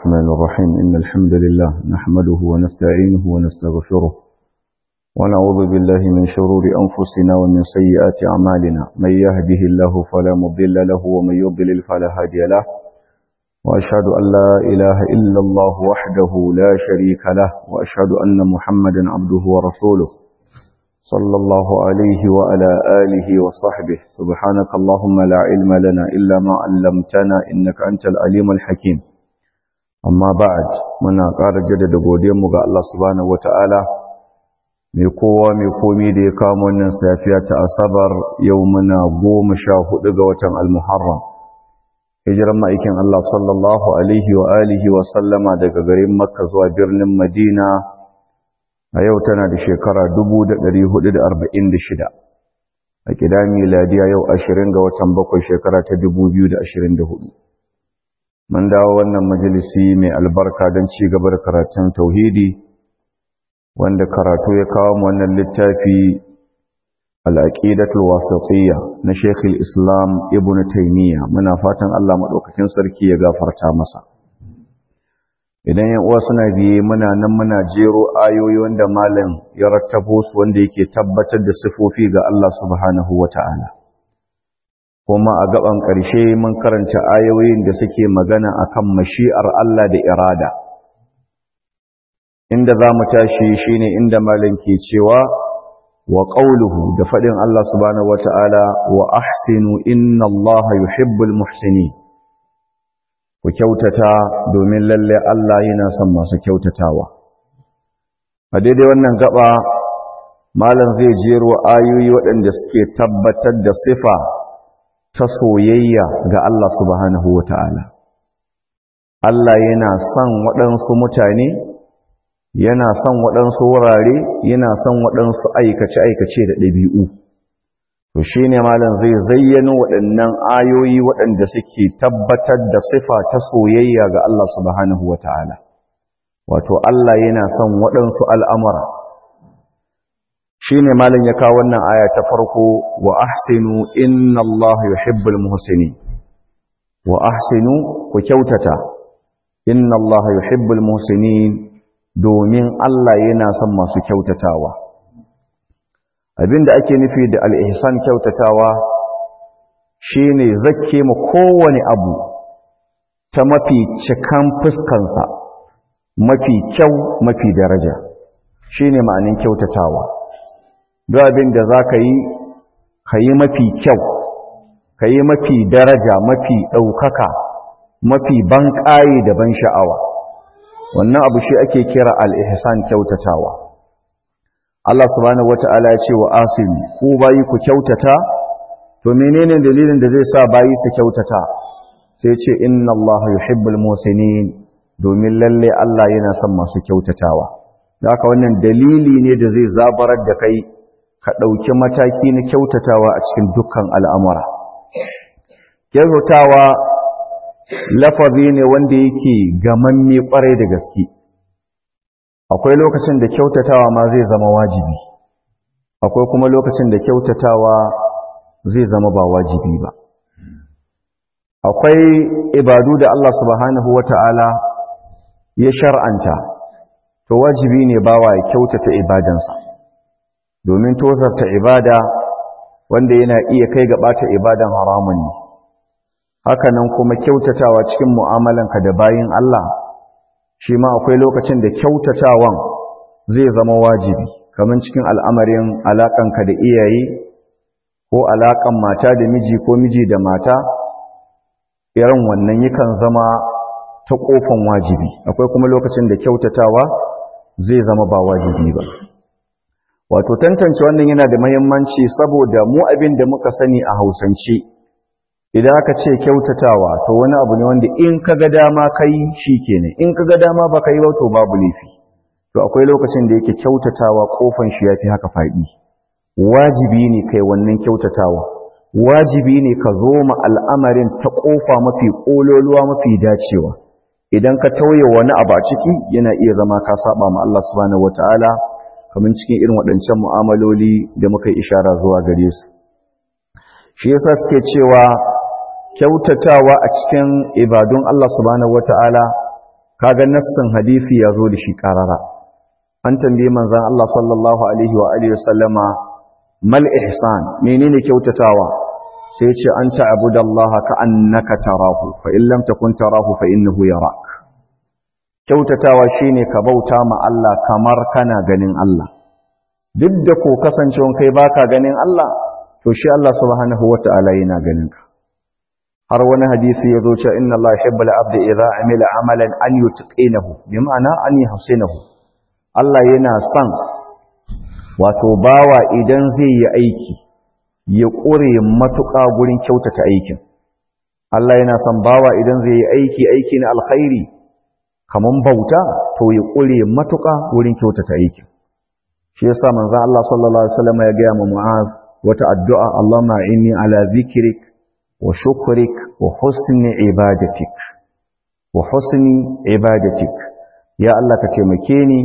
الرحمن الرحيم إن الحمد لله نحمده ونستعينه ونستغفره ونعوذ بالله من شرور أنفسنا ومن سيئات أعمالنا من يهده الله فلا مضل له ومن يضلل فلا هادي له وأشهد أن لا إله إلا الله وحده لا شريك له وأشهد أن محمدا عبده ورسوله صلى الله عليه وعلى آله وصحبه سبحانك اللهم لا علم لنا إلا ما علمتنا إنك أنت العليم الحكيم amma ba'ad muna ƙara jaddada godiyarmu ga Allah subhanahu wata'ala mai kowa mai komi da ya kawo wannan safiya ta asabar yau muna goma sha hudu ga watan al-muharram hijiran ma'aikin Allah sallallahu alaihi wa alihi wa sallama daga garin makka zuwa birnin madina a yau tana da shekara 1446 a kida miladiya yau 20 ga watan bakwai shekara ta 2024 mun dawo wannan majalisi mai albarka don ci gaba da karatun tauhidi wanda karatu ya kawo mu wannan littafi al-aqidatul wasatiyya na Sheikh islam Ibn Taymiyyah muna fatan Allah madaukakin sarki ya gafarta masa idan yan uwa suna biye muna nan muna jero ayoyi wanda malam ya rattabo su wanda yake tabbatar da sifofi ga Allah subhanahu wata'ala kuma a gaban ƙarshe mun karanta ayoyin da suke magana akan mashi'ar Allah da irada inda za mu tashi shine inda malam ke cewa wa qawluhu da faɗin Allah subhanahu wata'ala wa ahsinu inna Allah yuhibbul muhsinin ku kyautata domin lalle Allah yana son masu kyautatawa a daidai wannan gaba malam zai jero ayoyi waɗanda suke tabbatar da sifa ta soyayya ga Allah subhanahu wa ta'ala. Allah yana son waɗansu mutane, yana son waɗansu wurare, yana son waɗansu aikace-aikace da ɗabi'u. To shi ne malam zai zayyano waɗannan ayoyi waɗanda suke tabbatar da sifa ta soyayya ga Allah subhanahu wa ta'ala. Wato Allah yana son waɗansu al'amura. shi ne malin ya kawo wannan aya ta farko wa ahsinu inna Allah yuhibbul muhsinin wa ahsinu ku kyautata inna Allah yuhibbul muhsinin domin Allah yana son masu kyautatawa abinda ake nufi da al-ihsan kyautatawa shine zakke mu kowane abu ta mafi cikan fuskansa mafi kyau mafi daraja shine ma'anin kyautatawa duk abin da za ka yi ka yi mafi kyau ka yi mafi daraja mafi ɗaukaka mafi ban ƙaye da ban sha'awa wannan abu shi ake kira al'ihsan kyautatawa Allah subhanahu wata'ala ya ce wa asimi ku bayi ku kyautata to menene dalilin da zai sa bayi su kyautata sai ce inna Allah yuhibbul musinin domin lalle Allah yana son masu kyautatawa da haka wannan dalili ne da zai zabarar da kai ka ɗauki mataki na kyautatawa a cikin dukkan al'amura. Kyautatawa lafazi ne wanda yake gamamme ƙwarai da gaske. Akwai lokacin da kyautatawa ma zai zama wajibi, akwai kuma lokacin da kyautatawa zai zama ba wajibi ba. Akwai ibadu da Allah subhanahu wa ta'ala ya shar'anta, to wajibi ne bawa ya kyautata ibadansa. domin tozarta ibada wanda yana iya kai ga ɓata ibadan haramun ne hakanan kuma kyautatawa cikin mu'amalanka da bayin Allah shi ma akwai lokacin da kyautatawan zai zama wajibi kamar cikin al'amarin alaƙanka da iyaye ko alaƙan mata da miji ko miji da mata irin wannan yakan zama ta ƙofan wajibi akwai kuma lokacin da kyautatawa zai zama ba wajibi ba wato tantance wannan yana da mahimmanci saboda mu abin da muka sani a hausance idan aka ce kyautatawa to wani abu ne wanda in ka ga dama kai kenan in ka ga dama ba ka yi ba to babu laifi to akwai lokacin da yake kyautatawa kofan shi yafi haka faɗi wajibi ne kai wannan kyautatawa wajibi ne ka zo ma al'amarin ta kofa mafi kololuwa mafi dacewa idan ka tauye wani abu a ciki yana iya zama ka saba ma Allah subhanahu wataala kamar cikin irin waɗancan mu'amaloli da muka yi ishara zuwa gare su shi yasa suke cewa kyautatawa a cikin ibadun Allah subhanahu wata'ala kaga nassin hadisi ya zo da shi karara an tambaye manzon Allah sallallahu alaihi wa alihi wasallama mal ihsan menene kyautatawa sai ce an ta'budallaha ka annaka tarahu fa in lam takun tarahu fa innahu yarak kyautatawa shine ka bauta ma Allah kamar kana ganin Allah duk da ko kasancewan kai baka ganin Allah to shi Allah subhanahu wata'ala yana ganin ka har wani hadisi ya zo cewa inna Allah yuhibbul abda idza amila amalan an yutqinahu bi ma'ana an yuhsinahu Allah yana son wato bawa idan zai yi aiki ya ƙure matuƙa gurin kyautata aikin Allah yana son bawa idan zai yi aiki aiki na alkhairi kaman bauta to ya ƙure matuƙa gurin kyautata aikin shi yasa manzon Allah sallallahu alaihi wasallam ya ga mu Mu'az wata addu'a Allahumma inni ala zikrik wa shukrik wa husni ibadatik wa husni ibadatik ya Allah ka taimake ni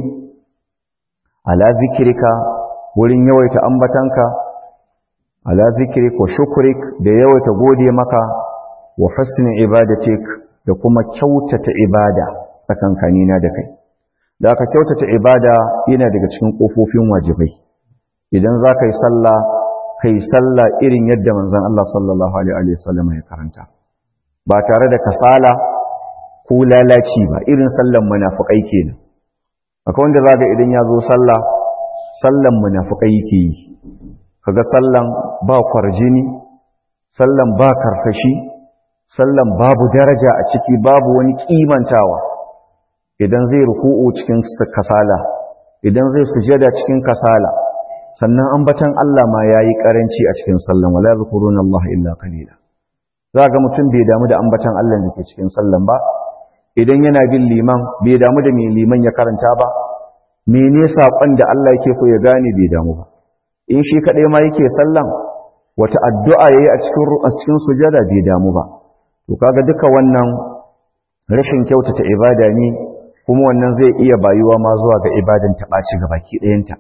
ala zikrika wurin yawaita ambatanka ala zikrik wa shukrik da yawaita gode maka wa husni ibadatik da kuma kyautata ibada tsakankanina da kai da aka kyautata ibada yana daga cikin kofofin wajibai idan za ka yi sallah kai sallah irin yadda manzon Allah sallallahu alaihi wasallam ya karanta ba tare da kasala ko lalaci ba irin sallan munafikai kenan akwai wanda zaka idan ya zo sallah sallan munafikai yake yi kaga sallan ba kwarjini sallan ba karsashi sallan babu daraja a ciki babu wani kimantawa idan zai ruku'u cikin kasala idan zai sujada cikin kasala sannan ambatan Allah ma yayi karanci a cikin sallan wala zikruna Allah illa qalila ga mutum bai damu da ambatan Allah da ke cikin sallan ba idan yana bin liman bai damu da me liman ya karanta ba mene sakon da Allah yake so ya gane bai damu ba in shi kadai ma yake sallan wata addu'a yayi a cikin a cikin sujada bai damu ba to kaga duka wannan rashin kyautata ibada ne kuma wannan zai iya bayuwa ma zuwa ga ibadan ta ɓaci ga baki ɗayanta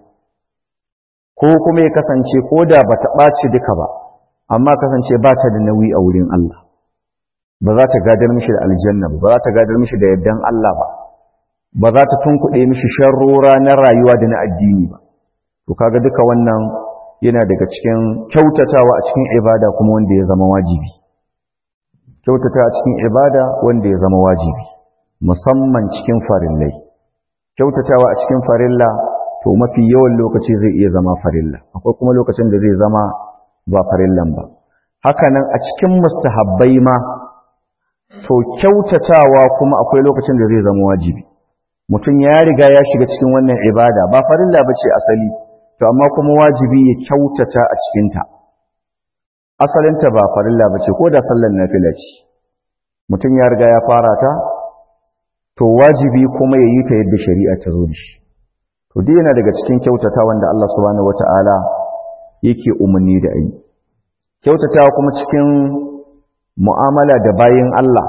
ko kuma ya kasance ko da ba ta ɓaci duka ba amma kasance ba ta da nauyi a wurin Allah ba za ta gadar mishi da aljanna ba za ta gadar mishi da yardan Allah ba ba za ta tunkuɗe mishi sharrora na rayuwa da na addini ba to kaga duka wannan yana daga cikin kyautatawa a cikin ibada kuma wanda ya zama wajibi kyautata a cikin ibada wanda ya zama wajibi musamman cikin farillai kyautatawa a cikin farilla to mafi yawan lokaci zai iya zama farilla akwai kuma lokacin da zai zama ba farillan ba hakanan a cikin mustahabbai ma to kyautatawa kuma akwai lokacin da zai zama wajibi mutum ya riga ya shiga cikin wannan ibada ba farilla bace asali to amma kuma wajibi ya kyautata a cikinta asalinta ba farilla bace ko da sallar nafila ce mutum ya riga ya fara ta to wajibi kuma ya yi ta yadda shari'a ta zo da shi to duk yana daga cikin kyautata wanda Allah subhanahu wata'ala yake umarni da ayi kyautatawa kuma cikin mu'amala da bayin Allah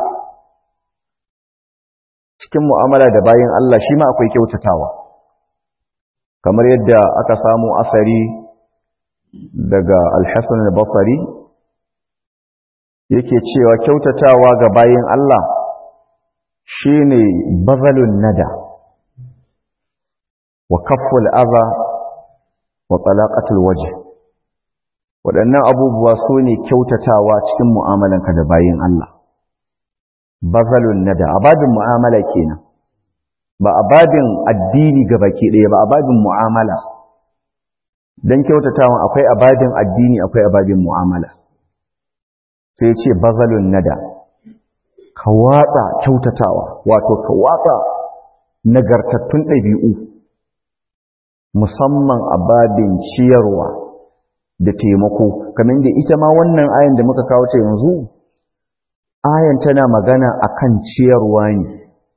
cikin mu'amala da bayin Allah shi ma akwai kyautatawa kamar yadda aka samu asari daga Al-Hasan al-Basri yake cewa kyautatawa ga bayin Allah shine bazalun nada wa kafful adha wa talaqatul wajh waɗannan abubuwa su ne kyautatawa cikin mu'amalanka da bayin Allah bazalun nada ababin mu'amala kenan ba ababin addini baki ɗaya ba ababin mu'amala dan kyautatawan akwai ababin addini akwai ababin mu'amala sai ce bazalun nada ka watsa kyautatawa wato ka watsa nagartattun ɗabi'u musamman a babin ciyarwa da taimako kamar da ita ma wannan ayan da muka kawo ta yanzu ayan tana magana akan ciyarwa ne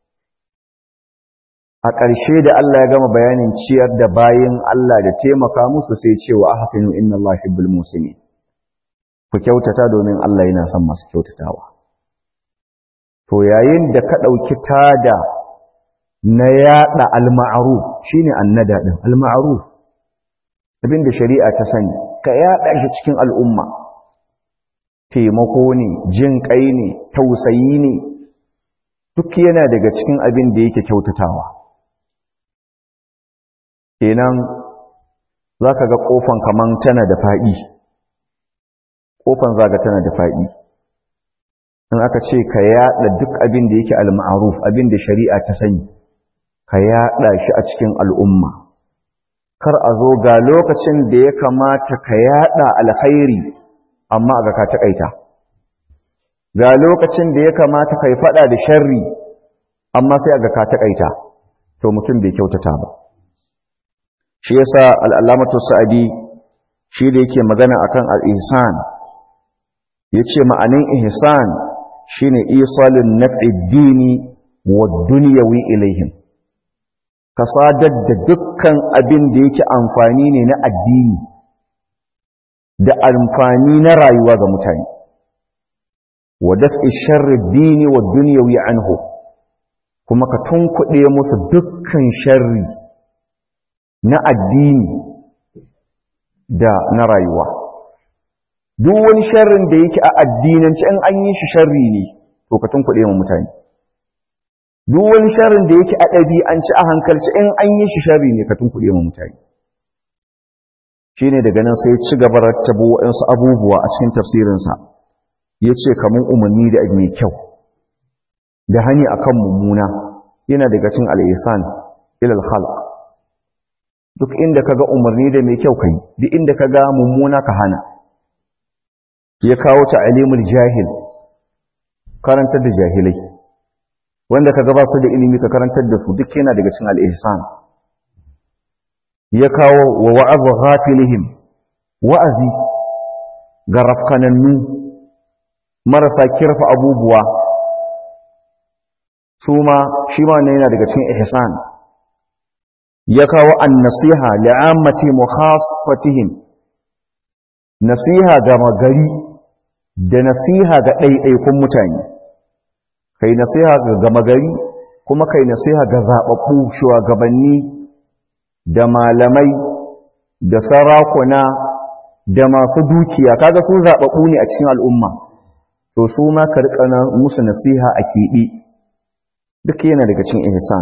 a ƙarshe da Allah ya gama bayanin ciyar da bayin Allah da taimaka musu sai cewa ahsinu inna Allah yuhibbul muslimin ku kyautata domin Allah yana son masu kyautatawa to yayin da ka ɗauki tada na yaɗa al-ma'ruf shine annada din al-ma'ruf abinda shari'a ta sani ka yaɗa shi cikin al'umma taimako ne jin kai ne tausayi ne duk yana daga cikin abin da yake kyautatawa kenan za ka ga ƙofan kaman tana da faɗi ƙofan za ga tana da faɗi in aka ce ka yaɗa duk abin da yake al-ma'ruf abin da shari'a ta sani ka yaɗa shi a cikin al'umma kar a zo ga lokacin da ya kamata ka yaɗa alkhairi amma ga ka taƙaita ga lokacin da ya kamata ka yi faɗa da sharri amma sai ga ka taƙaita to mutum bai kyautata ba shi yasa al'alamatu sa'adi shi da yake magana akan al-ihsan yace ma'anin ihsan shine isalun naf'i dini wa dunyawi ilaihim ka sadar da dukkan abin da yake amfani ne na addini da amfani na rayuwa ga mutane wa daf'i sharri dini wa dunyawi anhu kuma ka tunkuɗe musu dukkan sharri na addini da na rayuwa duk wani sharrin da yake a addinance in an yi shi sharri ne to ka tunkuɗe mu mutane duk wani sharrin da yake a ɗabi'ance a hankalci in an yi shi sharri ne ka tunkuɗe mu mutane shine daga nan sai ci gaba rattabo waɗansu abubuwa a cikin tafsirinsa ya ce kamar umarni da mai kyau da hani akan mummuna yana daga cin al'isan ilal khalq duk inda kaga umarni da mai kyau kai duk inda kaga mummuna ka hana ya kawo ta alimul jahil karantar da jahilai wanda kaga ba su da ilimi ka karantar da su duk yana daga cin al'ihsan ya kawo wa wa'azu ghafilihim wa'azi ga rafkanannu marasa kirfa abubuwa su ma shi ma ne yana daga cikin ihsan ya kawo an-nasiha li'ammati mukhassatihim nasiha ga magari da nasiha ga ɗaiɗaikun mutane kai nasiha ga gama gari kuma kai nasiha ga zaɓaɓɓu shugabanni da malamai da sarakuna da masu dukiya kaga su zaɓaɓɓu ne a cikin al'umma to su ma ka riƙa musu nasiha a keɓe duk yana daga cikin ihsan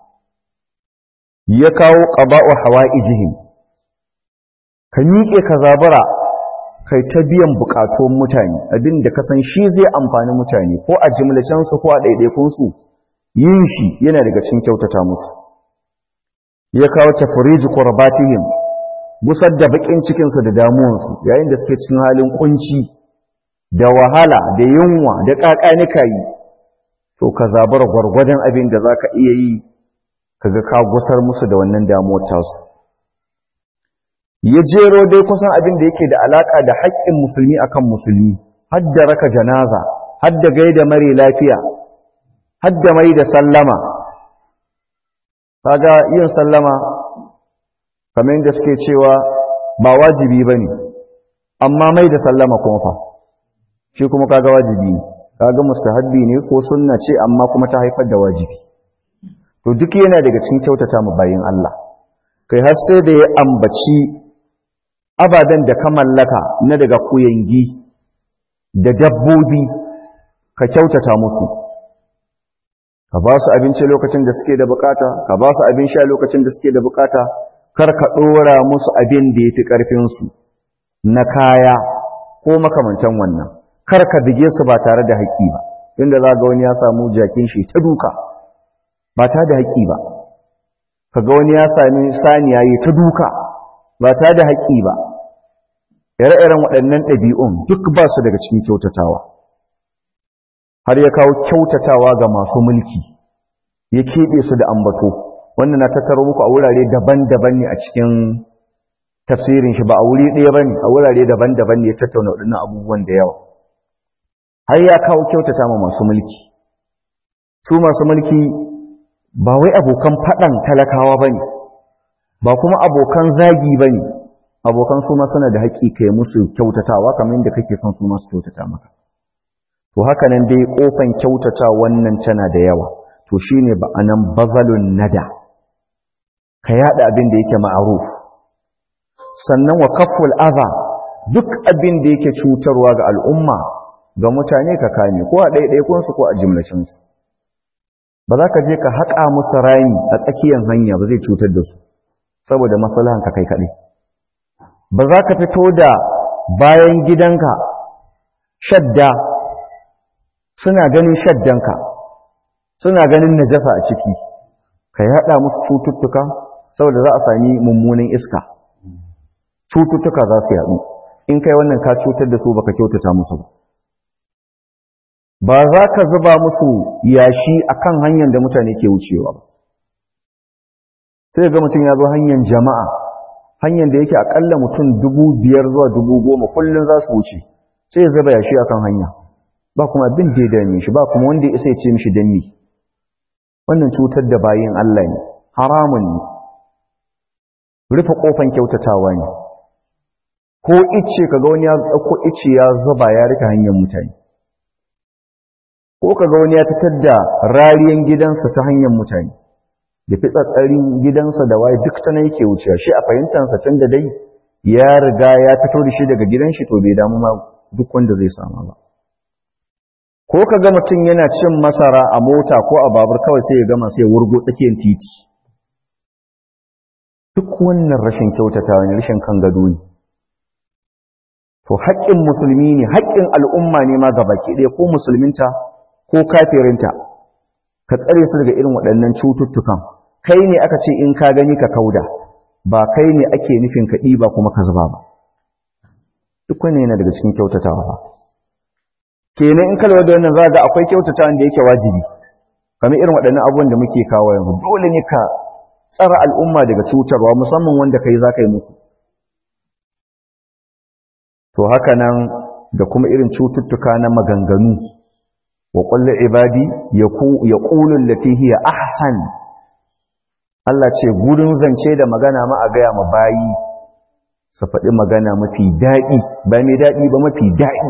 ya kawo ƙaba'u hawa'ijihim ka miƙe ka zabara kai ta biyan buƙatuwan mutane abin da ka san shi zai amfani mutane ko a jimlacensu ko a ɗaiɗaikunsu yin shi yana daga cikin kyautata musu ya kawo tafriji qurbatihim gusar da bakin cikinsu da damuwansu yayin da suke cikin halin kunci da wahala da yunwa da ƙaƙanika yi to ka zabar gwargwadon abin da zaka iya yi kaga ka gusar musu da wannan damuwar tasu ya jero dai kusan abin da yake da alaka da haƙƙin musulmi akan musulmi hadda raka janaza hadda gaida mare lafiya hadda mai da sallama kaga yin sallama kamar yadda suke cewa ba wajibi bane amma mai da sallama kuma fa shi kuma kaga wajibi ne kaga mustahabbi ne ko sunna ce amma kuma ta haifar da wajibi to duk yana daga cikin kyautata mu bayin Allah kai har sai da ya ambaci abadan da ka mallaka na daga kuyangi da dabbobi ka kyautata musu ka ba su abinci lokacin da suke da bukata ka ba su abin sha lokacin da suke da bukata kar ka dora musu abin da yafi karfin su na kaya ko makamantan wannan kar ka bige su ba tare da haƙi ba inda za ga wani ya samu jakin shi ta duka ba tare da haƙi ba kaga wani ya sami saniya yi ta duka ba tare da haƙi ba ire-iren waɗannan ɗabi'un duk ba su daga cikin kyautatawa har ya kawo kyautatawa ga masu mulki ya keɓe su da ambato wannan na tattaro muku a wurare daban-daban ne a cikin tafsirin shi ba a wuri ɗaya ba ne a wurare daban-daban ne ya tattauna waɗannan abubuwan da yawa har ya kawo kyautata ma masu mulki su masu mulki ba wai abokan faɗan talakawa ba ne ba kuma abokan zagi ba ne abokan su ma suna da haƙƙi kai musu kyautatawa kamar yadda kake son su masu kyautata maka to haka nan dai ƙofan kyautata wannan tana da yawa to shine ba anan bazalun nada ka yada abin da yake ma'aruf sannan wa kaful adha duk abin da yake cutarwa ga al'umma ga mutane ka kame ko a ɗaiɗaikunsu ko a jimlacinsu ba za ka je ka haƙa musu rami a tsakiyar hanya ba zai cutar da su saboda maslahan ka kai kaɗai ba za ka fito da bayan gidanka shadda suna ganin shaddanka suna ganin najasa a ciki ka yaɗa musu cututtuka saboda za a sami mummunan iska cututtuka za su yaɗu in kai wannan ka cutar da su baka kyautata musu ba ba za ka zuba musu yashi akan hanyar da mutane ke wucewa ba sai ga mutum ya zo hanyar jama'a hanyar da yake akalla mutum dubu biyar zuwa dubu goma kullum za su wuce sai ya zuba yashi akan hanya ba kuma abin da ya dame shi ba kuma wanda ya isa ya ce mishi danni wannan cutar da bayin Allah ne haramun ne rufe kofan kyautatawa ne ko ice kaga wani ya dauko ice ya zuba ya rika hanyar mutane ko kaga wani ya fitar da rariyan gidansa ta hanyar mutane da fitsatsarin gidansa da waye duk ta nan yake wucewa shi a fahimtansa tun da dai ya riga ya fito da shi daga gidan shi to bai damu ma duk wanda zai sama ba ko kaga mutum yana cin masara a mota ko a babur kawai sai ya gama sai ya wurgo tsakiyar titi duk wannan rashin kyautatawa ne rashin kan gado ne to haƙƙin musulmi ne haƙƙin al'umma ne ma gabaki ɗaya ko musulminta ko kafirinta ka tsare su daga irin waɗannan cututtukan kai ne aka ce in ka gani ka kauda ba kai ne ake nufin ka ɗiba kuma ka zuba ba duk wani yana daga cikin kyautatawa ba kenan in kalwa da wannan za ga akwai kyautatawa da yake wajibi kamar irin waɗannan abubuwan da muke kawo yanzu dole ne ka tsara al'umma daga cutarwa musamman wanda kai za ka yi musu to haka nan da kuma irin cututtuka na maganganu wa kulli ibadi yaqulu allati hiya ahsan Allah ce gurin zance da magana ma a gaya ma bayi su faɗi magana mafi daɗi ba mai daɗi ba mafi daɗi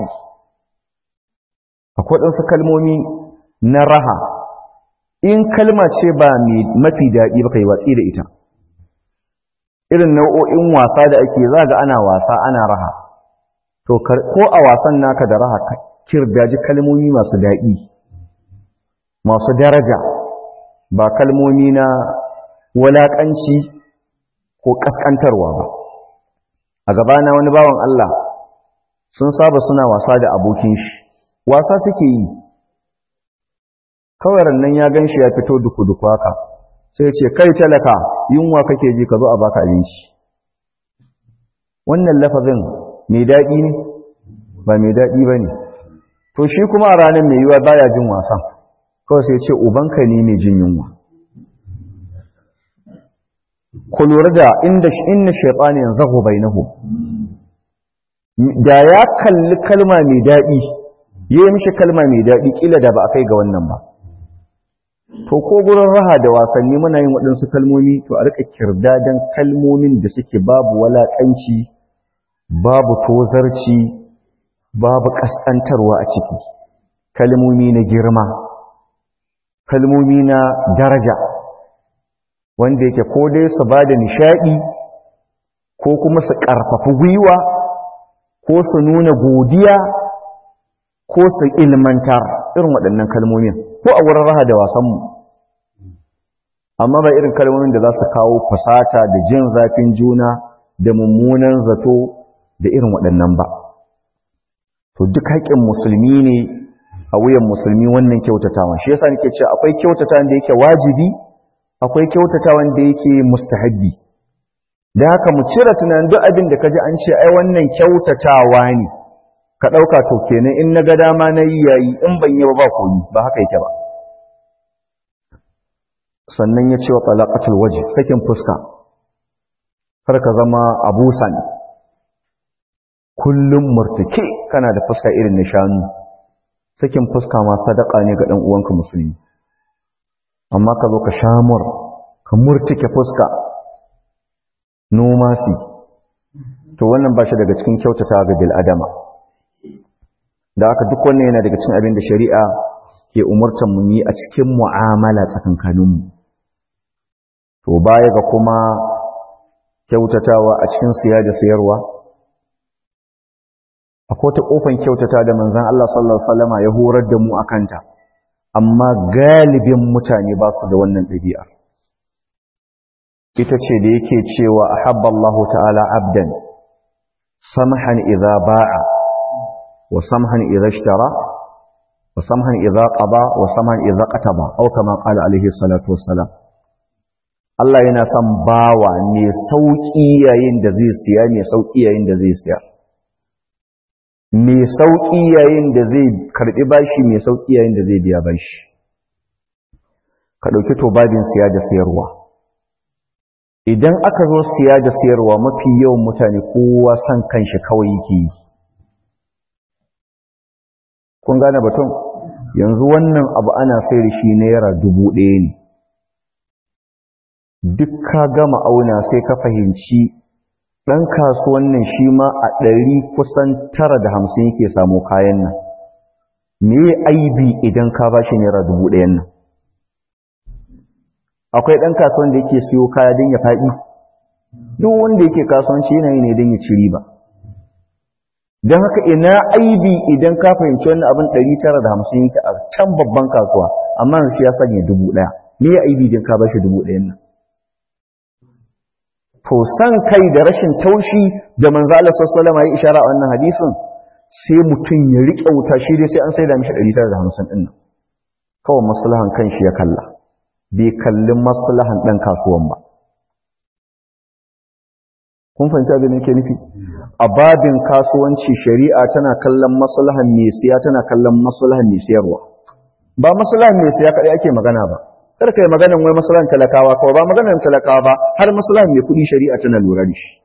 akwai ɗansu kalmomi na raha in kalma ce ba mafi daɗi ba kai watsi da ita irin nau'o'in wasa da ake za ga ana wasa ana raha to ko a wasan naka da raha kirdaji kalmomi masu daɗi masu daraja ba kalmomi na walaƙanci ko ƙasƙantarwa ba a gabana wani bawan Allah sun saba suna wasa da abokin shi wasa suke yi kawai nan ya gan shi ya fito duku-duku haka sai ce kai talaka yunwa kake ji ka zo a baka abinci wannan lafazin mai daɗi ne ba mai daɗi ba ne to shi kuma a ranar mai yiwa baya jin wasan kawai sai ce ubanka ne mai jin yunwa ku lura da inda inna shaytanin zahu bainahu da ya kalli kalma mai daɗi yayi mishi kalma mai daɗi kila da ba a kai ga wannan ba to ko gurin raha da wasanni muna yin waɗansu kalmomi to a rika kirdadan kalmomin da suke babu walaƙanci babu tozarci babu ƙasƙantarwa a ciki kalmomi na girma kalmomi na daraja wanda yake ko dai su ba da nishaɗi ko kuma su ƙarfafi gwiwa ko su nuna godiya ko su ilmantar irin waɗannan kalmomin ko a wurin raha da wasanmu amma ba irin kalmomin da za su kawo fasata da jin zafin juna da mummunan zato da irin waɗannan ba to duk haƙƙin musulmi ne a wuyan musulmi wannan kyautatawan shi yasa nake cewa akwai kyautatawan da yake wajibi akwai kyautatawan da yake mustahabbi da haka mu cire tunanin duk abin da kaji an ce ai wannan kyautatawa ne ka ɗauka to kenan in na ga dama na yi yayi in ban yi ba ba koyi ba haka yake ba sannan ya ce wa talaqatul waje sakin fuska kar ka zama abusan kullum murtuke kana da fuska irin na shanu sakin fuska ma sadaka ne ga dan uwanka musulmi amma ka zo ka shamur ka murtuke fuska noma si to wannan ba shi daga cikin kyautata ga bil adama da haka duk wannan yana daga cikin abin da shari'a ke umurtan mu yi a cikin mu'amala tsakankaninmu to baya ga kuma kyautatawa a cikin siya da sayarwa akwai ta kofan kyautata da manzon Allah sallallahu alaihi wasallama ya horar da mu akanta amma galibin mutane ba su da wannan ɗabi'ar ita ce da yake cewa a habballahu ta'ala abdan samhan idza ba'a wa samhan idza ishtara wa samhan idza qada wa samhan idza qataba aw kama qala alaihi salatu wassalam Allah yana son bawa ne sauki yayin da zai siya ne sauki yayin da zai siya mai sauƙi yayin da zai karɓi bashi mai sauƙi yayin da zai biya bashi ka ɗauki to babin siya da siyarwa idan aka zo siya da siyarwa mafi yawan mutane kowa son kanshi kawai yake yi kun gane batun yanzu wannan abu ana sai da shi naira dubu ɗaya ne duk ka gama auna sai ka fahimci ɗan kasuwan nan shi ma a ɗari kusan tara da hamsin yake samu kayan nan me aibi idan ka ba shi naira dubu ɗayan nan akwai ɗan kasuwan da yake siyo kaya don ya faɗi duk wanda yake kasuwanci yana yi ne don ya ci riba don haka ina aibi idan ka fahimci wannan abin ɗari tara da hamsin yake a can babban kasuwa amma shi ya sanya dubu ɗaya me aibi idan ka ba shi dubu ɗayan nan to san kai da rashin taushi da manzo Allah sallallahu alaihi wasallam ishara a wannan hadisin sai mutum ya rike wuta shi dai sai an saida mishi 150 din nan kawai maslahan kanshi ya kalla bai kallin maslahan dan kasuwan ba kun fahimci abin da yake nufi a babin kasuwanci shari'a tana kallon maslahan mai siya tana kallon maslahan mai siyarwa ba maslahan mai siya kadai ake magana ba kar kai maganan wai maslahan talakawa kawai ba maganan talakawa ba har maslahan mai kudi shari'a tana lura da shi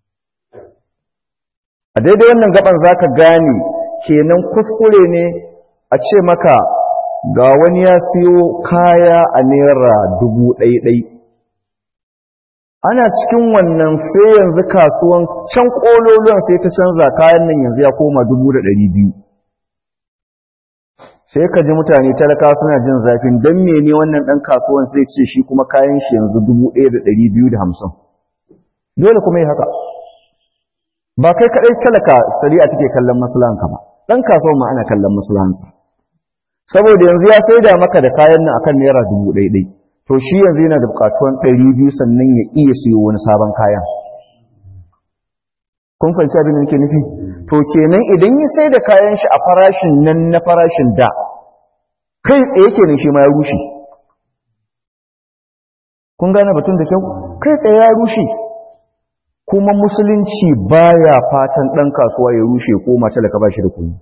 a daidai wannan gaban zaka gane kenan kuskure ne a ce maka ga wani ya siyo kaya a naira dubu ɗai ana cikin wannan sai yanzu kasuwan can ƙololuwan sai ta canza kayan nan yanzu ya koma dubu da ɗari biyu sai ka ji mutane talaka suna jin zafin don mene wannan ɗan kasuwan sai ce shi kuma kayan shi yanzu dubu ɗaya da ɗari biyu da hamsin dole kuma yi haka ba kai kaɗai talaka shari'a take kallon maslahanka ba ɗan kasuwan ma ana kallon maslahansa saboda yanzu ya saida maka da kayan nan akan naira dubu ɗaya ɗai to shi yanzu yana da buƙatuwan ɗari biyu sannan ya iya siyo wani sabon kayan kun fahimci abin da nake nufi to kenan idan ya sai da kayan shi a farashin nan na farashin da kai tsaye kenan shi ma ya rushe kun gane batun da kyau kai tsaye ya rushe kuma musulunci baya fatan dan kasuwa ya rushe ko mace da ka bashi da kuɗi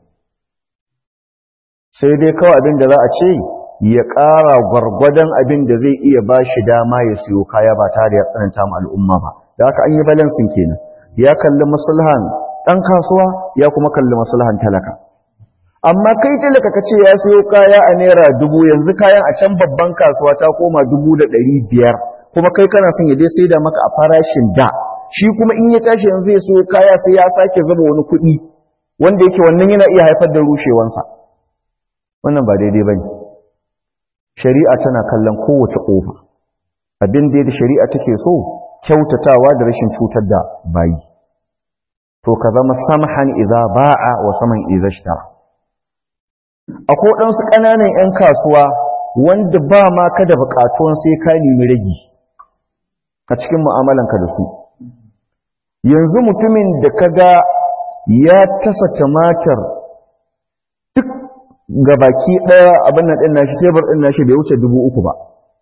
sai dai kawai abin da za a ce ya ƙara gwargwadon abin da zai iya bashi dama ya siyo kaya ba tare ya tsananta ma al'umma ba da haka an yi balansin kenan ya kalli maslahan ɗan kasuwa ya kuma kalli maslahan talaka amma kai talaka ka ce ya siyo kaya a naira dubu yanzu kayan a can babban kasuwa ta koma dubu da ɗari biyar kuma kai kana son ya dai sai da maka a farashin da shi kuma in ya tashi yanzu ya siyo kaya sai ya sake zaba wani kuɗi wanda yake wannan yana iya haifar da rushewansa wannan ba daidai ba ne shari'a tana kallon kowace ƙofa abin da shari'a take so kyautatawa da rashin cutar da bayi to ka zama samhan idza ba'a wa saman idza ishtara akwai ɗansu ƙananan 'yan kasuwa wanda ba ma ka da buƙatuwan sai ka nemi ragi a cikin mu'amalanka da su yanzu mutumin da ka ga ya tasa tumatir duk ga baki ɗaya abin nan ɗin nashi tebur ɗin nashi bai wuce dubu uku ba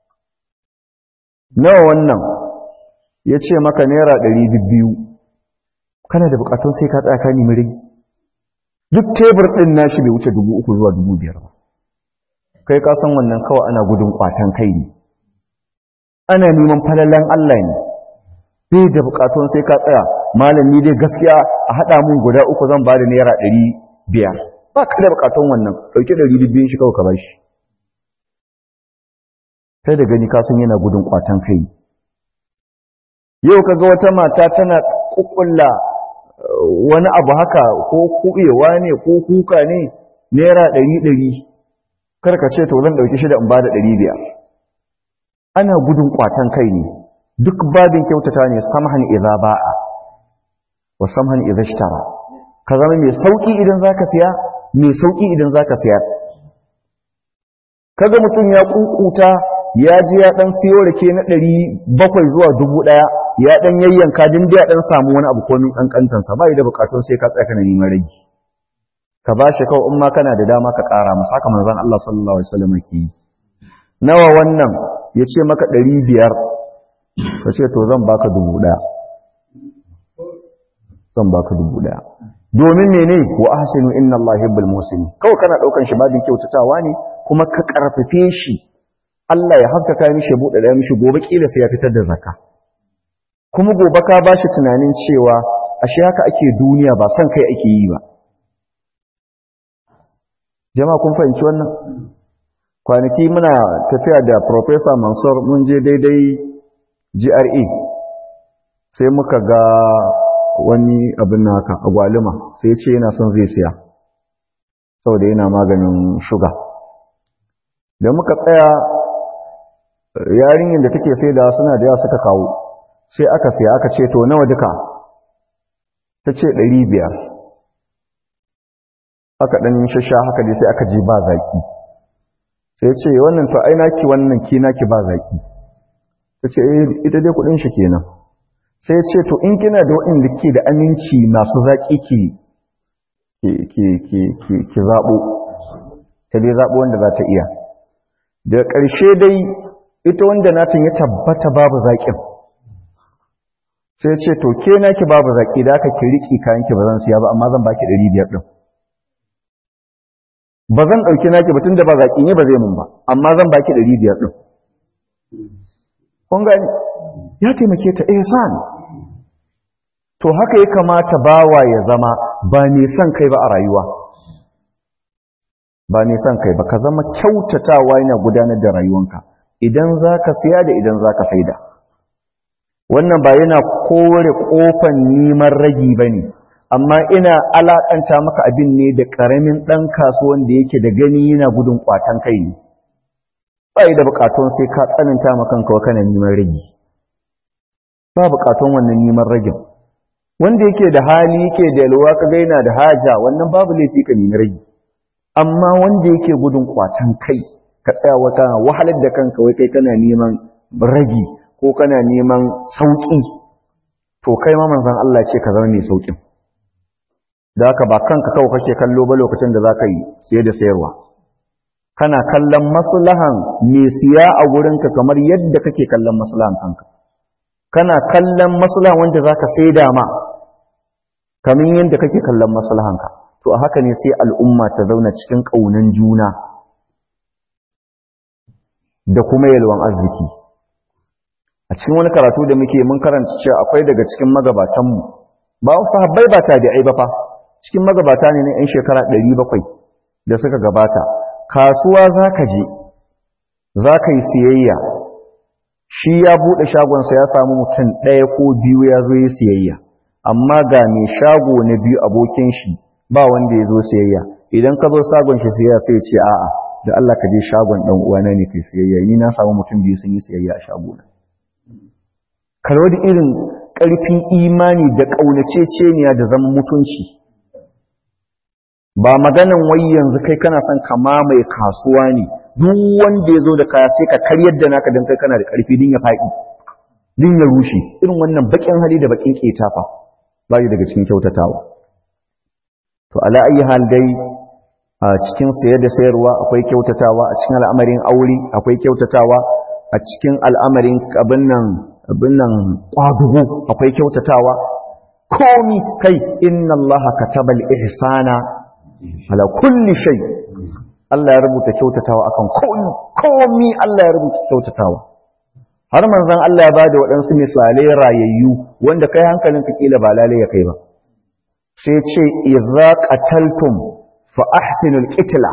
nawa wannan ya ce maka naira ɗari biyu kana da bukatun sai ka tsaya ka nemi rigi duk tebur ɗin nashi bai wuce dubu uku zuwa dubu biyar ba kai ka san wannan kawai ana gudun kwatan kai ne ana neman falalan Allah ne bai da bukatun sai ka tsaya malami dai gaskiya a haɗa mun guda uku zan ba da naira ɗari biyar ba ka da bukatun wannan ɗauki ɗari biyun shi kawai ka bashi sai da gani ka san yana gudun kwatan kai yau kaga wata mata tana kukkulla wani abu haka ko kuɓewa ne ko kuka ne naira ɗari ɗari karka ce to zan ɗauki shida in ba da ɗari biyar ana gudun ƙwatan kai ne duk babin kyautata ne samhan idza ba'a wa samhan idza ishtara ka zama mai sauki idan zaka siya mai sauki idan zaka siya kaga mutum ya kunkuta ya ji ya dan siyo rake na ɗari bakwai zuwa dubu ɗaya ya dan yayyanka din da ya dan samu wani abu komin kankantansa ba da bukatun sai ka tsaya kana neman rage ka ba shi kawai in ma kana da dama ka ƙara masa haka manzon Allah sallallahu alaihi wasallam ke yi nawa wannan ya ce maka ɗari biyar ka ce to zan baka dubu ɗaya zan baka dubu ɗaya domin mene wa ahsinu inna Allah yuhibbul muhsinin kawai kana daukan shi babin kyautatawa ne kuma ka karfafe shi Allah ya haskaka mishi buɗe da mishi gobe kila sai ya fitar da zakka kuma gobe ka bashi tunanin cewa ashe haka ake duniya ba san kai ake yi ba jama'a kun fahimci wannan kwanaki muna tafiya da professor Mansur mun je daidai GRA sai muka ga wani abin naka agwaluma sai ya ce yana son zai siya saboda yana maganin shuga da muka tsaya yarinyar da take sai da suna da yawa suka kawo sai aka siya aka ce to nawa duka ta ce ɗari biyar aka ɗan shasha haka dai sai aka ji ba zaki sai ce wannan to ai naki wannan ki naki ba zaki ta ce ita dai kuɗin shi kenan sai ce to in kina da waɗanda ke da aminci masu zaƙi ki zaɓo ta dai zaɓo wanda za ta iya da ƙarshe dai ita wanda natin ya tabbata babu zaƙin sai ce to ke naki babu zaƙi da aka ki riƙi kayanki ba zan siya ba amma zan baki ɗari biyar ɗin ba zan ɗauki naki ba tun da ba zaƙi ne ba zai mun ba amma zan baki ɗari biyar ɗin kun gani ya taimake ta ihsan to haka ya kamata bawa ya zama ba son kai ba a rayuwa ba son kai ba ka zama kyautatawa yana gudanar da rayuwanka idan za ka siya da idan za ka saida wannan ba yana kore kofan neman ragi ba ne amma ina alaƙanta maka abin ne da ƙaramin ɗan kasuwan da yake da gani yana gudun ƙwatan kai ne ba da buƙatun sai ka tsananta makanka wa kana neman ragi ba buƙatun wannan neman ragin wanda yake da hali yake da yalwa ka ga yana da haja wannan babu laifi ka nemi ragi amma wanda yake gudun kwatan kai ka tsaya wata wahalar da kanka wai kai kana neman ragi ko kana neman sauki to kai ma manzon Allah ce ka zama mai saukin da haka ba kanka kawai kake kallo ba lokacin da zaka yi siye da sayarwa kana kallon maslahan mai siya a gurinka kamar yadda kake kallon maslahan kanka kana kallon maslahan wanda zaka saida ma kamar yadda kake kallon maslahanka to a haka ne sai al'umma ta zauna cikin ƙaunan juna da kuma yalwan arziki a cikin wani karatu da muke mun karanta cewa akwai daga cikin magabatanmu ba wasu habbai ba tabi'ai ba fa cikin magabata ne na 'yan shekara 700 da suka gabata kasuwa za ka je za ka yi siyayya shi ya buɗe shagonsa ya samu mutum ɗaya ko biyu ya zo yi siyayya amma ga mai shago na biyu abokin shi ba wanda ya zo siyayya idan ka zo shagon shi siyayya sai ce a'a da Allah ka je shagon dan uwana ne kai siyayya ni na samu mutum biyu sun yi siyayya a shagona kalwa da irin ƙarfin imani da ƙaunaceceniya da zaman mutunci ba maganan wai yanzu kai kana son ka mamaye kasuwa ne duk wanda ya zo da kaya sai ka karyar da naka don kai kana da ƙarfi din ya faɗi din ya rushe irin wannan baƙin hali da baƙin ƙeta fa ba daga cikin kyautatawa to ala ayi hal dai a cikin sayar da sayarwa akwai kyautatawa a cikin al'amarin aure akwai kyautatawa a cikin al'amarin abin nan abin nan kwadugo akwai kyautatawa komi kai inna allaha katabal ihsana ala kulli shay Allah ya rubuta kyautatawa akan komi komi Allah ya rubuta kyautatawa har manzon Allah ya bada waɗansu misalai rayayyu wanda kai hankalin ka kila ba lalai ya kai ba sai ce idza qataltum fa ahsinul qitla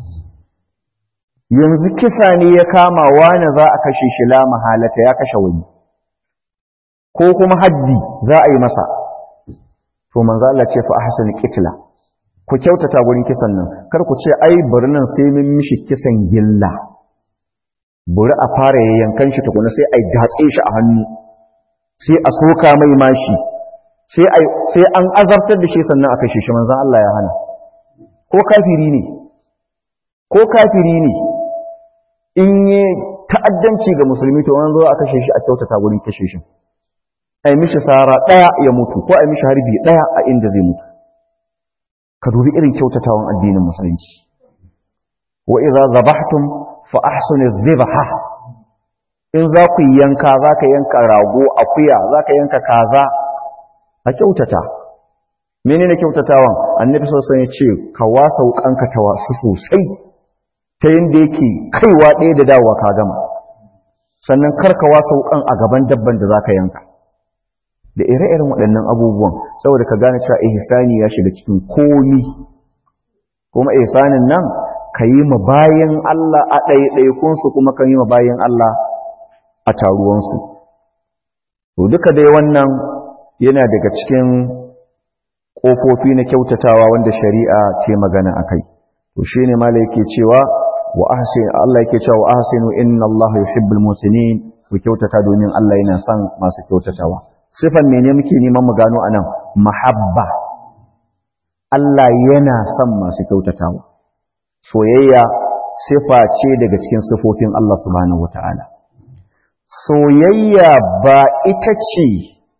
yanzu kisa ne ya kama wani za a kashe shi la mahalata ya kashe wani ko kuma haddi za a yi masa to manzo Allah ce fa ahsinul qitla ku kyautata gurin kisan nan kar ku ce ai bari nan sai mun mishi kisan gilla bari a fara yankan shi tukuna sai ai datse shi a hannu sai a soka mai mashi sai ai sai an azabtar da shi sannan a kashe shi manzo Allah ya hana ko kafiri ne ko kafiri ne in yi ta'addanci ga musulmi to wani zo a kashe shi a kyautata wurin kashe shi a yi mishi sara ɗaya ya mutu ko a yi mishi harbi ɗaya a inda zai mutu ka dubi irin kyautatawan addinin musulunci wa idza zabahtum fa ahsinu dhibha in za ku yanka za ka yanka rago akuya za ka yanka kaza a kyautata menene kyautatawan annabi sallallahu alaihi wasallam ya ce ka wasa wukanka ta wasu sosai ta yanda yake kaiwa ɗaya da dawowa ka gama sannan kar ka wasa wukan a gaban dabban da za ka yanka da ire-iren waɗannan abubuwan saboda ka gane cewa ihsani ya shiga cikin komi kuma ihsanin nan ka yi ma bayan Allah a ɗaiɗaikunsu kuma ka yi ma bayan Allah a taruwansu to duka dai wannan yana daga cikin ƙofofi na kyautatawa wanda shari'a ce magana a kai to shi ne mala yake cewa wa Allah yake cewa wa ahsinu inna Allah yuhibbul musinin ku kyautata domin Allah yana son masu kyautatawa sifan mene muke neman mu gano anan mahabba Allah yana son masu kyautatawa soyayya sifa ce daga cikin sifofin Allah subhanahu wataala soyayya ba ita ce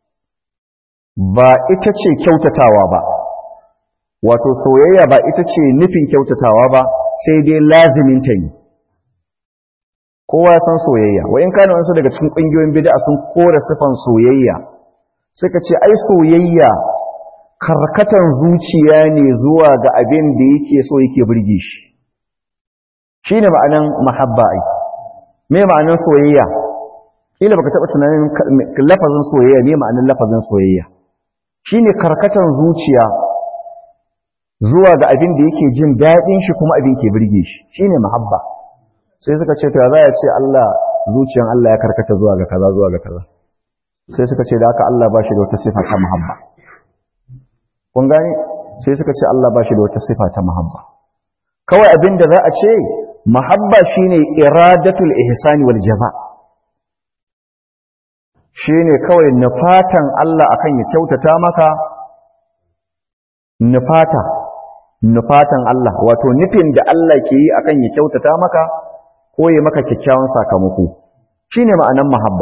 ba ita ce kyautatawa ba wato soyayya ba ita ce nufin kyautatawa ba sai dai lazimin ta ne kowa san soyayya wa in kana wasu daga cikin ƙungiyoyin bid'a sun kore sifan soyayya suka ce ai soyayya karkatan zuciya ne zuwa ga abin da yake so yake burge shi shine ma'anan mahabba ai me ma'anan soyayya kila baka taba tunanin lafazin soyayya ne ma'anan lafazin soyayya shine karkatan zuciya zuwa ga abin da yake jin daɗin shi kuma abin ke burge shi shine mahabba sai suka ce to za ya ce Allah zuciyan Allah ya karkata zuwa ga kaza zuwa ga kaza sai suka ce da haka Allah ba shi da wata sifa ta mahabba kun gane sai suka ce Allah ba shi da wata sifa ta mahabba kawai abin da za a ce mahabba shine iradatul ihsani wal jaza shine kawai nufatan Allah akan ya kyautata maka nufata nufatan Allah wato nufin da Allah ke yi akan ya kyautata maka ko ya maka kyakkyawan sakamako shine ma'anan mahabba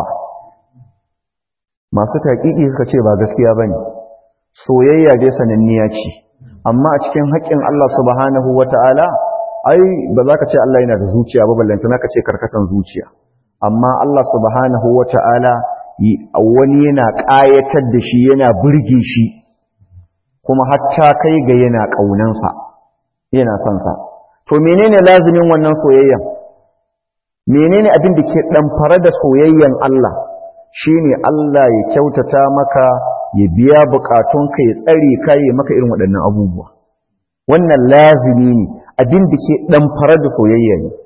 masu taƙiƙi suka ce ba gaskiya bane soyayya dai sananniya ce amma a cikin haƙƙin Allah subhanahu wata'ala ai ba za ka ce Allah yana da zuciya ba ballanta na ka ce karkatan zuciya amma Allah subhanahu wata'ala wani yana ƙayatar da shi yana burge shi kuma hatta kai ga yana ƙaunansa yana son sa to menene lazimin wannan soyayyan menene abin da ke ɗamfare da soyayyan Allah shine Allah ya kyautata maka ya biya bukatunka ya tsare ka ya maka irin waɗannan abubuwa wannan lazimi ne abin da ke ɗamfare da soyayya ne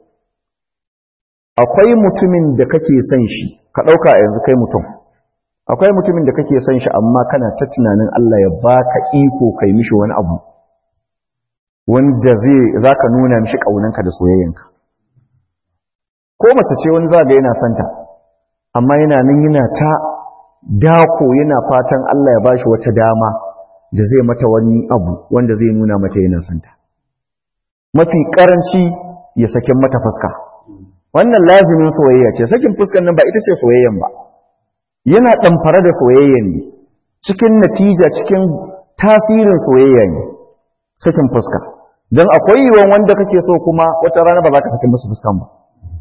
akwai mutumin da kake son shi ka ɗauka yanzu kai mutum akwai mutumin da kake son shi amma kana ta tunanin Allah ya baka iko kai mishi wani abu wanda zai zaka nuna mishi kaunanka da soyayyanka ko mace ce wani zaga yana santa amma yana nan yana ta dako yana fatan Allah ya bashi wata dama da zai mata wani abu wanda zai nuna mata yana santa mafi karanci ya sakin mata fuska wannan lazimin soyayya ce sakin fuskan nan ba ita ce soyayyan ba yana ɗamfare da soyayyan ne cikin natija cikin tasirin soyayya ne sakin fuska don akwai yiwuwan wanda kake so kuma wata rana ba za ka sakin musu fuskan ba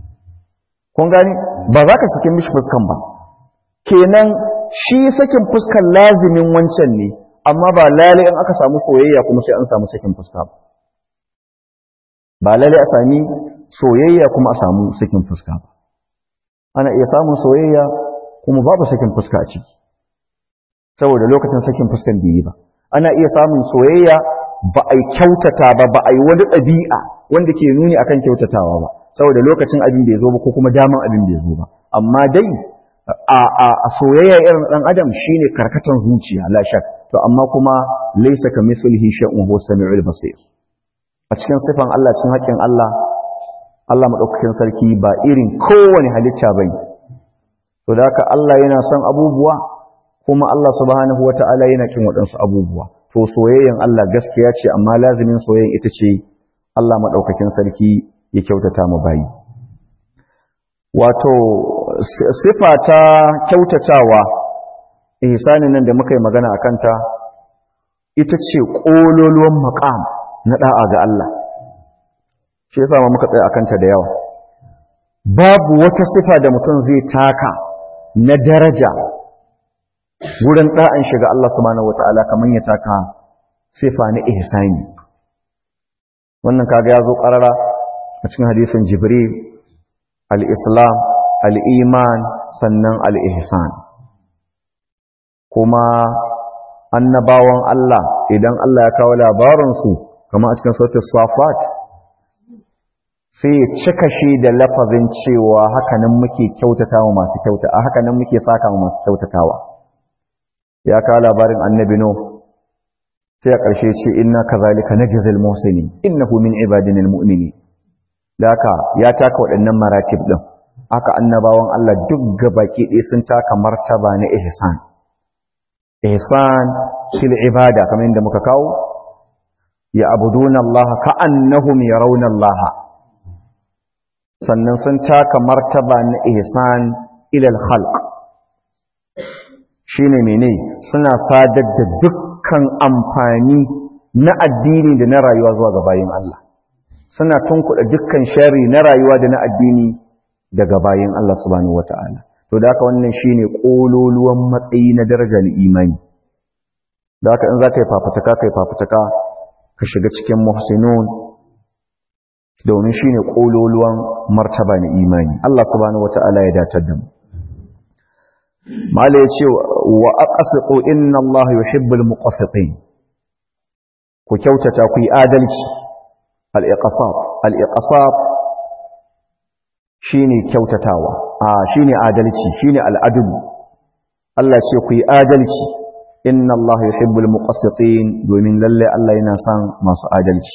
kun gani ba za ka sakin mishi fuskan ba kenan shi sakin fuskan lazimin wancan ne amma ba lalai in aka samu soyayya kuma sai an samu sakin fuska ba ba lalai a sami soyayya kuma a samu sakin fuska ba ana iya samun soyayya kuma babu sakin fuska a ciki saboda lokacin sakin fuskan bai yi ba ana iya samun soyayya ba a kyautata ba ba a yi wani ɗabi'a wanda ke nuni akan kyautatawa ba saboda lokacin abin bai zo ba ko kuma daman abin bai zo ba amma dai a a soyayya irin dan adam shine karkatan zuciya la shak to amma kuma laysa kamithlihi shay'un huwa samiul basir a cikin sifan Allah cikin haƙƙin Allah Allah madaukakin sarki ba irin kowane halitta bane to da haka Allah yana son abubuwa kuma Allah subhanahu wata'ala yana kin waɗansu abubuwa to soyayyan Allah gaskiya ce amma lazimin soyayyan ita ce Allah madaukakin sarki ya kyautata mu bayi wato sifa ta kyautatawa ihsanin nan da muka yi magana akan ta ita ce kololuwan maqam na da'a ga Allah shi yasa muka tsaya akan ta da yawa babu wata sifa da mutum zai taka na daraja wurin da'an shiga Allah subhanahu wataala kaman ya taka sifa na ihsani wannan kaga ya zo ƙarara a cikin hadisin jibril al-islam al-iman sannan al-ihsan kuma annabawan Allah idan Allah ya kawo labaransu kama a cikin sautin safat sai ya cika shi da lafazin cewa hakanan muke kyautatawa masu kyauta a hakanan muke saka masu kyautatawa ya kawo labarin annabi no sai a ƙarshe ce inna kazalika najzil muhsinin innahu min ibadina almu'minin daka ya taka waɗannan maratib din aka annabawan Allah duk gabaki ɗaya sun taka martaba na ihsan ihsan fil ibada kamar yadda muka kawo ya abuduna Allah ka'annahum yarawna Allah sannan sun taka martaba na ihsan ila al-khalq shine mene suna sadar da duk dukkan amfani na addini da na rayuwa zuwa ga bayin Allah suna tunkuɗa dukkan shari na rayuwa da na addini daga bayin Allah subhanahu wata'ala to da haka wannan shine kololuwan matsayi na daraja na imani da haka in za ka yi fafutuka ka yi fafutuka ka shiga cikin muhsinun domin shine kololuwan martaba na imani Allah subhanahu wata'ala ya datar da mu mala ya ce wa aqsitu inna Allah yuhibbul muqassitin ku kyautata ku yi adalci al-iqsat al-iqsat shine kyautatawa a shine adalci shine al-adl Allah ce ku yi adalci inna Allah yuhibbul muqassitin domin lalle Allah yana son masu adalci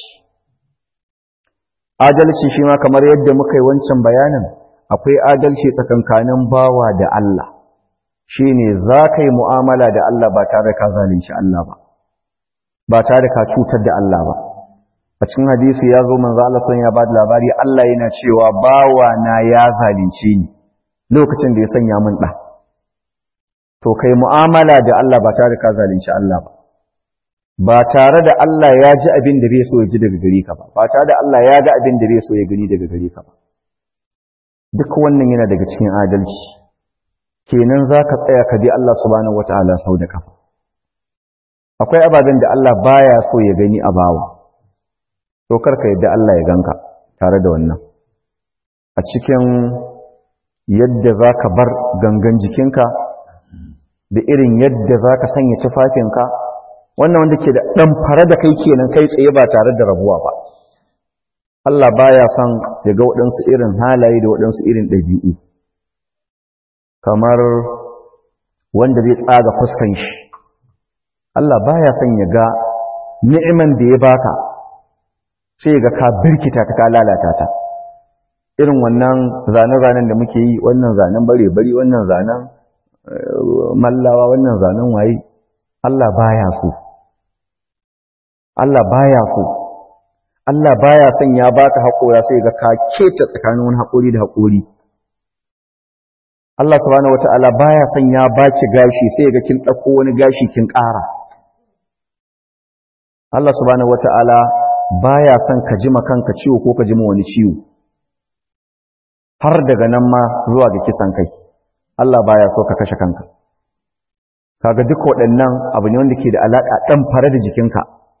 adalci shi ma kamar yadda muka yi wancan bayanin akwai adalci tsakankanin bawa da Allah shi ne za ka yi mu'amala da Allah ba tare ka zalunci Allah ba ba tare ka cutar da Allah ba a cikin hadisi ya zo manzo Allah sun ya ba da labari Allah yana cewa bawa na ya zalunce ni lokacin da ya sanya min ɗa to kai mu'amala da Allah ba tare ka zalunci Allah ba ba tare da Allah ya ji abin da bai so ya ji daga gare ka ba ba tare da Allah ya ga abin da bai so ya gani daga gare ka ba duk wannan yana daga cikin adalci kenan za ka tsaya ka bi Allah subhanahu wataala sau da kafa akwai ababen da Allah baya so ya gani a bawa to karka yadda Allah ya ganka tare da wannan a cikin yadda za ka bar gangan jikinka da irin yadda za ka sanya tufafinka wannan wanda ke da ɗan fara da kai kenan kai tsaye ba tare da rabuwa ba Allah baya son ya ga waɗansu irin halaye da waɗansu irin ɗabi'u kamar wanda zai tsaga fuskan shi Allah baya son ya ga ni'iman da ya baka sai ga ka birkita ta ka lalata ta irin wannan zanen-zanen da muke yi wannan zanen bare-bari wannan zanen mallawa wannan zanen waye Allah baya so Allah baya so Allah baya son ya baka haƙora sai ga ka keta tsakanin wani haƙori da haƙori Allah subhanahu wata'ala baya son ya baki gashi sai ga kin ɗauko wani gashi kin ƙara Allah subhanahu wata'ala baya son ka jima kanka ciwo ko ka jima wani ciwo har daga nan ma zuwa ga kisan kai Allah baya so ka kashe kanka kaga duk waɗannan abu ne wanda ke da alaƙa ɗan fara da jikinka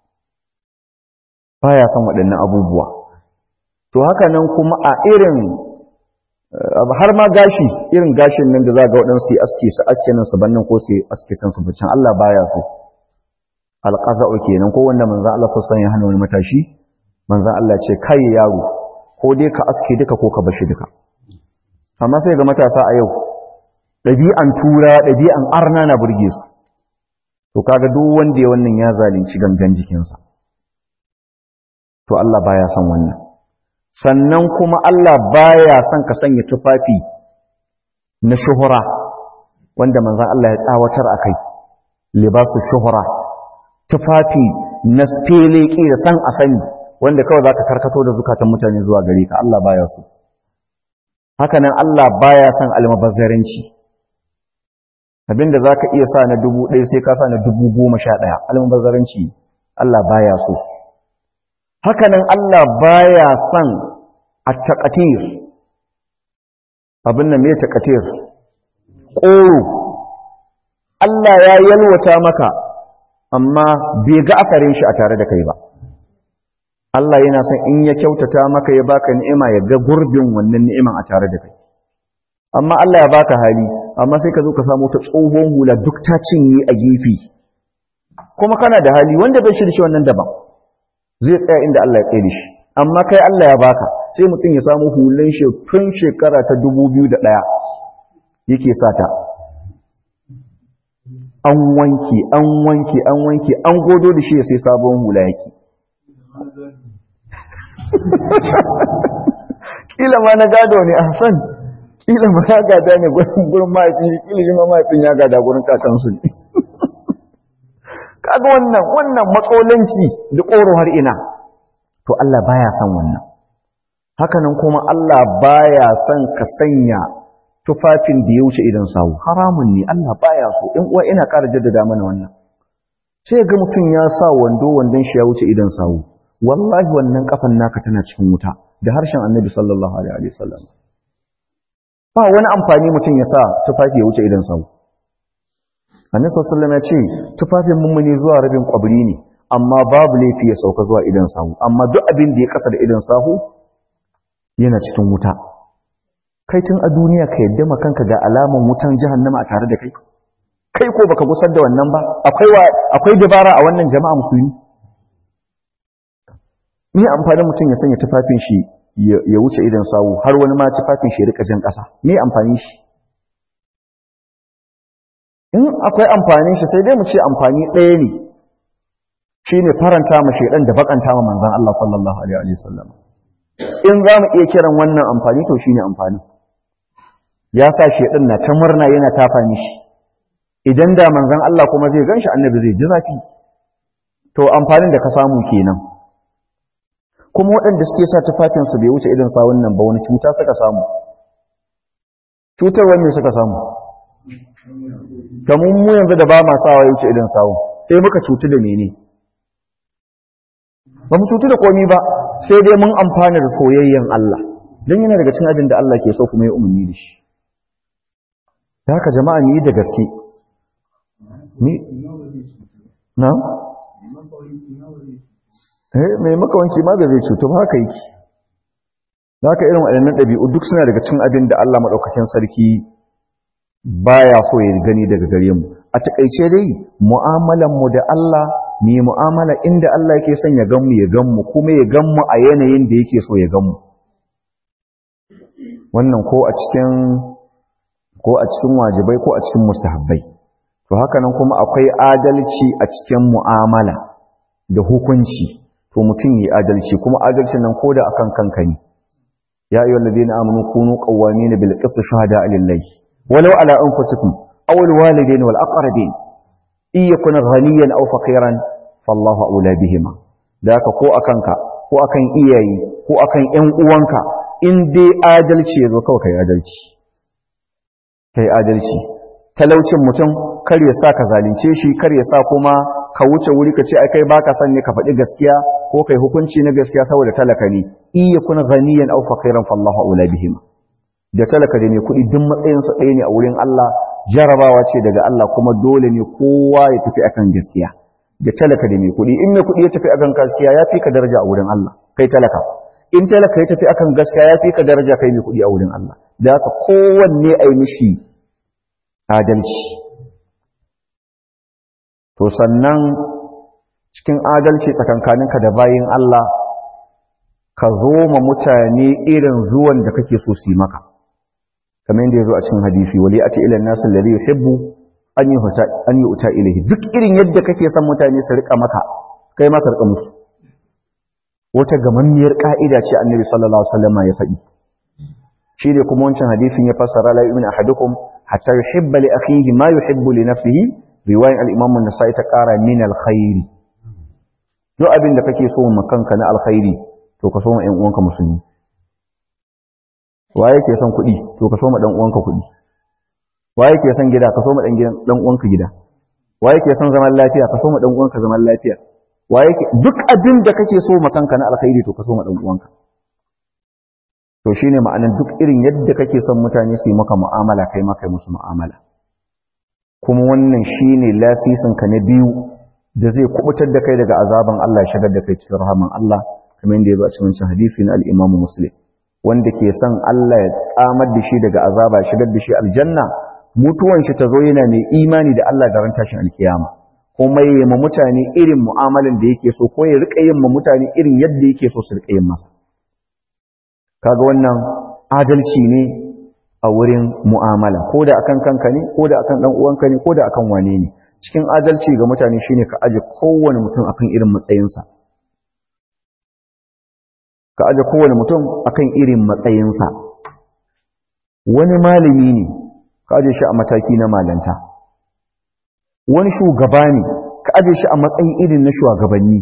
baya son waɗannan abubuwa to haka nan kuma a irin har ma gashi irin gashin nan da za ga waɗansu yi aske su aske nan su bannan ko su aske san su bucin Allah baya so alqaza'u kenan ko wanda manzon Allah sallallahu alaihi wasallam ya hana wani matashi manzon Allah ce kai yaro ko dai ka aske duka ko ka bashi duka amma sai ga matasa a yau ɗabi'an tura ɗabi'an arna na burge su to kaga duk wanda ya wannan ya zalunci gangan jikinsa to Allah baya son wannan sannan kuma Allah baya son ka sanya tufafi na shuhura wanda manzon Allah ya tsawatar akai libasu shuhura tufafi na speleki da san a sani wanda kawai zaka karkato da zukatan mutane zuwa gare ka Allah baya so hakanan Allah baya son almabazzaranci abinda za ka iya sa na dubu ɗaya sai ka sa na dubu goma sha ɗaya almubazzaranci Allah baya so hakanan Allah baya son a taƙatir abin nan mai taƙatir ƙoro Allah ya yalwata maka amma bai ga akarin shi a tare da kai ba Allah yana son in ya kyautata maka ya baka ni'ima ya ga gurbin wannan ni'iman a tare da kai amma Allah ya baka hali amma sai ka zo ka samu ta tsohon hula duk ta cinye a gefe kuma kana da hali wanda bai shirshi wannan daban zai tsaya inda Allah ya tsaye shi amma kai Allah ya baka sai mutum ya samu hulan shi tun shekara ta 2001 yake sata an wanke an wanke an wanke an godo da shi ya sai sabon hula yake kila ma na gado ne a Hassan kila ma ya gada ne gurin mahaifin shi kila shi ma mahaifin ya gada gurin kakansu ne kaga wannan wannan matsolanci da ƙoro har ina to Allah baya son wannan hakanan kuma Allah baya son ka sanya tufafin da ya wuce idan sawu haramun ne Allah baya so in uwa ina ƙara jaddada mana wannan sai ga mutum ya sa wando wandon shi ya wuce idan sawu wallahi wannan kafan naka tana cikin wuta da harshen annabi sallallahu alaihi wasallam ba wani amfani mutum ya sa tufafi ya wuce idan sawu annabi sallallahu alaihi ya ce tufafin mummuni zuwa rabin kwabri ne amma babu laifi ya sauka zuwa idan sahu amma duk abin da ya kasa da idan sahu yana cikin wuta kai tun a duniya ka yadda makanka ga alaman wutan jahannama a tare da kai kai ko baka gusar da wannan ba akwai akwai dabara a wannan jama'a musulmi me amfanin mutum ya sanya tufafin shi ya wuce idan sawu har wani ma tufafin shi ya rika jan ƙasa me amfani shi in akwai amfanin shi sai dai mu ce amfani ɗaya ne shine faranta ma shedan da bakanta ma manzon Allah sallallahu alaihi wasallam in za mu iya kiran wannan amfani to shine amfani ya sa shedan na ta murna yana tafa mishi idan da manzon Allah kuma zai ganshi annabi zai ji zafi to amfanin da ka samu kenan kuma waɗanda suke sa tufafinsu bai wuce idan sawun nan ba wani cuta suka samu cutar wani suka samu kamun mu yanzu da ba ma sawa ya wuce idan sawun sai muka cutu da mene ba mu cutu da komi ba sai dai mun amfana da soyayyen Allah don yana daga cin abin da Allah ke so kuma ya umarni da shi da haka jama'a ni da gaske ni na mai makawanci ma da zai cutu ba haka yake da haka irin waɗannan ɗabi'u duk suna daga cin abin da Allah maɗaukakin sarki baya so ya gani daga gare mu a taƙaice dai mu'amalanmu da Allah ne mu'amala inda Allah yake son ya gan mu ya gan mu kuma ya gan mu a yanayin da yake so ya gan mu wannan ko a cikin ko a cikin wajibai ko a cikin mustahabbai to haka nan kuma akwai adalci a cikin mu'amala da hukunci to mutum yi adalci kuma adalcin nan koda akan kanka ne ya ayyuhal ladina amanu kunu qawwamin bil qist shuhada lillahi walau ala anfusikum aw al walidain wal aqrabin in yakun ghaniyan aw faqiran fallahu aula bihima da haka ko akan ka ko akan iyaye ko akan ƴan uwanka in dai adalci yazo kawai kai adalci kai adalci talaucin mutum kar ya sa ka zalunce shi kar ya sa kuma ka wuce wuri ka ce ai kai baka san ne ka faɗi gaskiya ko kai hukunci na gaskiya saboda talaka ne in yakun ghaniyan aw faqiran fallahu aula bihim da talaka da ne kuɗi duk matsayin su ɗaya ne a wurin Allah jarabawa ce daga Allah kuma dole ne kowa ya tafi akan gaskiya da talaka da mai kuɗi in mai kuɗi ya tafi akan gaskiya ya fi ka daraja a wurin Allah kai talaka in talaka ya tafi akan gaskiya ya fi ka daraja kai mai kuɗi a wurin Allah da haka kowanne ai mishi adalci to sannan cikin adalci tsakankaninka da bayin Allah ka zo ma mutane irin zuwan da kake so su yi maka kamar yadda ya zo a cikin hadisi wali ati ila nasu lalli yuhibbu an yi an yi uta ilahi duk irin yadda kake son mutane su rika maka kai ma ka rika musu wata gamammiyar ka'ida ce annabi sallallahu alaihi wasallam ya faɗi shi ne kuma wancan hadisin ya fassara la yu'minu ahadukum hatta yuhibba li akhihi ma yuhibbu li nafsihi riwayan al-imam an-nasa'i ta ƙara min al-khairi duk abin da kake so ma kanka na alkhairi to ka so ma ƴan uwanka musulmi wa yake son kuɗi to ka so ma dan uwanka kuɗi wa yake son gida ka so ma dan gidan dan uwanka gida wa yake son zaman lafiya ka so ma dan uwanka zaman lafiya wa yake duk abin da kake so ma kanka na alkhairi to ka so ma dan uwanka to shine ma'anar duk irin yadda kake son mutane su yi maka mu'amala kai ma kai musu mu'amala kuma wannan shine lasisin ka na biyu da zai kubutar da kai daga azaban Allah ya shigar da kai cikin rahaman Allah kamar yadda ya zo a cikin hadisi na al-Imam Muslim wanda ke son Allah ya tsamar da shi daga azaba ya shigar da shi aljanna mutuwan shi ta zo yana mai imani da Allah da ran tashin alkiyama kuma ya ma mutane irin mu'amalan da yake so ko ya rika yin ma mutane irin yadda yake so su rika yin masa kaga wannan adalci ne a wurin mu'amala ko da akan kanka ne ko da akan dan uwanka ne ko da akan wane ne cikin adalci ga mutane shine ka aje kowane mutum akan irin matsayinsa ka aje kowane mutum akan irin matsayinsa wani malami ne ka aje shi a mataki na malanta wani shugaba ne ka aje shi a matsayin irin na shugabanni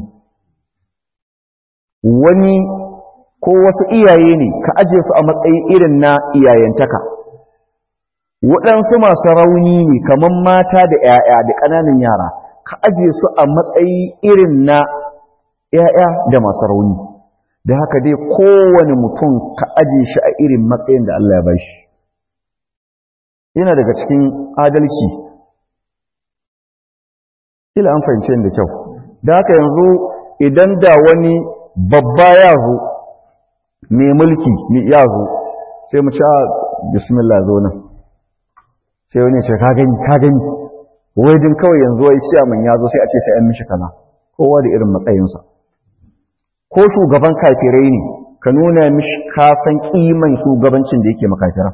wani ko wasu iyaye ne ka aje su a matsayin irin na iyayentaka waɗansu masu rauni ne kamar mata da ‘ya'ya da ƙananan yara ka aje su a matsayi irin na ‘ya'ya da masu rauni da haka dai kowane mutum ka aje shi a irin matsayin da Allah ya ba shi yana daga cikin adalci ila an fahimce da kyau da haka yanzu idan da wani babba ya zo mai mulki ya zo sai mu ci a bismillah zo nan sai wani ce ka gani ka gani wai din kawai yanzu wai ciyaman ya zo sai a ce sai an mishi kaza kowa da irin matsayinsa ko shugaban kafirai ne ka nuna mishi ka san kiman shugabancin da yake makafira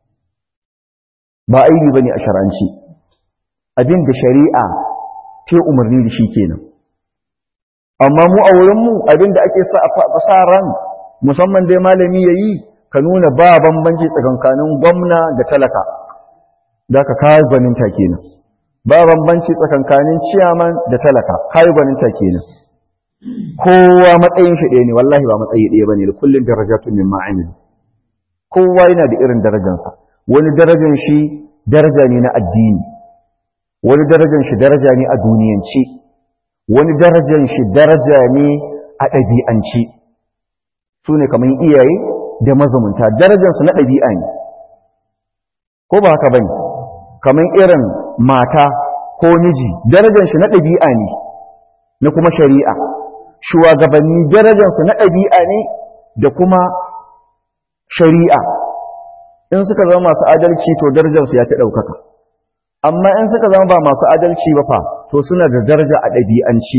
ba aibi bane a shar'anci abin da shari'a ta umarni da shi kenan amma mu a wurin mu abin da ake sa a sa ran musamman dai malami yayi ka nuna ba bambanci tsakankanin gwamna da talaka da ka kayi gwaninta kenan ba bambanci tsakankanin ciyaman da talaka kayi gwaninta kenan kowa matsayin shi ɗaya ne wallahi ba matsayi ɗaya bane da kullun darajatun min ma'amil kowa yana da irin darajansa wani darajan shi daraja ne na addini wani darajan shi daraja ne a duniyance wani darajan shi daraja ne a ɗabi'ance su ne kamar iyaye da mazumunta darajansu na ɗabi'a ne ko ba haka bane kamar irin mata ko miji darajar shi na ɗabi'a ne na kuma shari'a shugabanni darajarsu na ɗabi'a ne da kuma shari'a in suka zama masu adalci to darajarsu ya ta ɗaukaka amma in suka zama ba masu adalci ba fa to suna da daraja a ɗabi'anci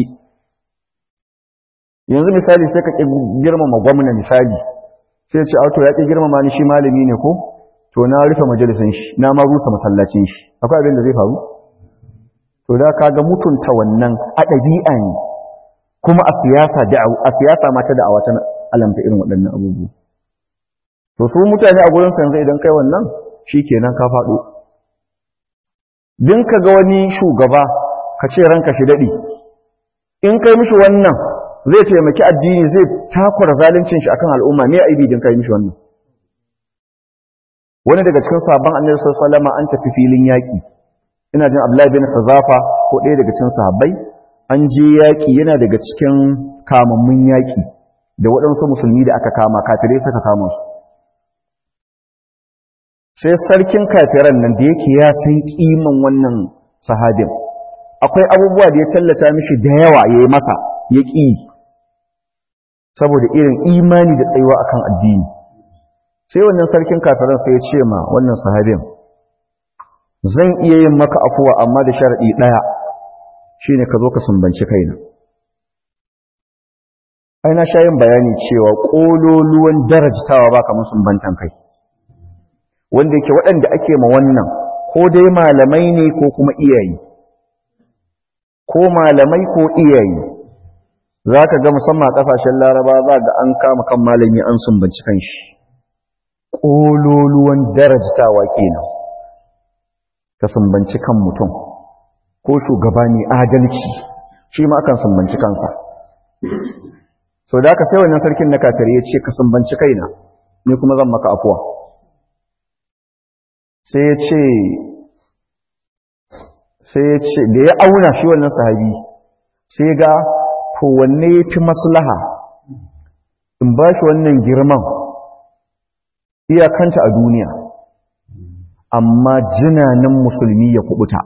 yanzu misali sai ka ƙi girmama gwamna misali sai ce auto ya ƙi girmama ni shi malami ne ko to na rufe majalisun shi na ma rusa masallacin shi akwai abin da zai faru to da kaga mutunta wannan a ɗabi'a ne kuma a siyasa a siyasa ma ta da'awa ta alamta irin waɗannan abubuwa to su mutane a gurin yanzu idan kai wannan shikenan ka faɗo din ka ga wani shugaba ka ce ranka shi daɗi in kai mishi wannan zai taimaki addini zai takura zaluncin shi akan al'umma me aibi din kai mishi wannan wani daga cikin sabon annabi sallallahu alaihi an tafi filin yaƙi ina jin Abdullahi bin Huzafa ko ɗaya daga cikin sahabbai an je yaƙi yana daga cikin kamammun yaƙi da waɗansu musulmi da aka kama kafirai suka kama su sai sarkin kafiran nan da yake ya san kiman wannan sahabin akwai abubuwa da ya tallata mishi da yawa ya yi masa ya ƙi saboda irin imani da tsayuwa akan addini sai wannan sarkin kafiran sai ya ce ma wannan sahabin zan iya yin maka afuwa amma da sharaɗi ɗaya shine ka zo ka sumbanci kaina ai na sha yin bayani cewa ƙololuwan darajtawa ba kamar sumbantan kai wanda yake waɗanda ake ma wannan ko dai malamai ne ko kuma iyaye ko malamai ko iyaye za ka ga musamman a ƙasashen laraba za ga an kama kan malami an sumbanci kan shi ƙololuwan darajtawa kenan ka sumbanci kan mutum ko shugaba ne adalci shi ma akan sumbanci kansa sau da aka sai wannan sarkin na kafir ya ce ka sumbanci kaina ni kuma zan maka afuwa sai ya ce sai ya ce da ya auna shi wannan sahabi sai ga to wanne ya fi maslaha in ba shi wannan girman iyakanta a duniya amma jinanin musulmi ya kubuta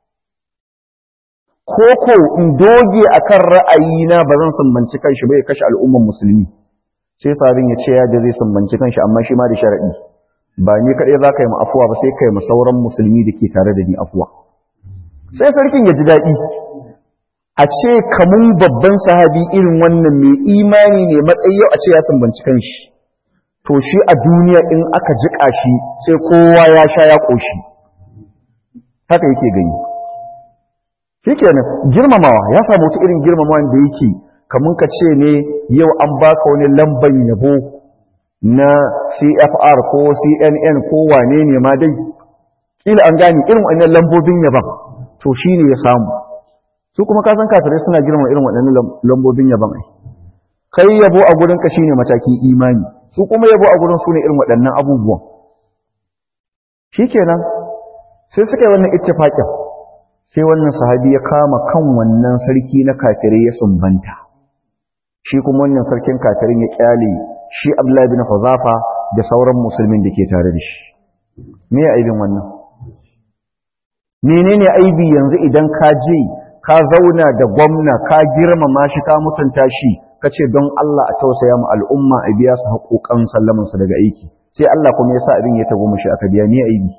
koko in doge akan ra'ayina ba zan sumbanci kanshi ba ya kashe al'umman musulmi sai sabin ya ce ya da zai sumbanci kanshi amma shi ma da sharaɗi ba ni kaɗai za ka yi afuwa ba sai ka yi sauran musulmi da ke tare da ni afuwa sai sarkin ya ji daɗi a ce kamun babban sahabi irin wannan mai imani ne matsayi yau a ce ya sumbanci kanshi to shi a duniya in aka jiƙa shi sai kowa ya sha ya ƙoshi haka yake gani shi kenan girmamawa ya samu wata irin girmamawa da yake kamun ka ce ne yau an baka wani lamban yabo na cfr ko cnn ko wane ne ma dai kila an gane irin wannan lambobin yaban to shi ne ya samu su kuma kasan kafirai suna girma irin waɗannan lambobin yaban ai kai yabo a gurinka shi ne matakin imani su kuma yabo a gurin su ne irin waɗannan abubuwan shi kenan sai suka yi wannan ittifaƙin sai wannan sahabi ya kama kan wannan sarki na kafirai ya sumbanta shi kuma wannan sarkin kafirin ya kyale shi abdullahi bin huzafa da sauran musulmin da ke tare da shi me ya aibin wannan menene aibi yanzu idan ka je ka zauna da gwamna ka girmama shi ka mutunta shi ka ce don Allah a tausaya mu al'umma a biya su haƙoƙan sallamansu daga aiki sai Allah kuma ya sa abin ya tago mushi aka biya ni aibi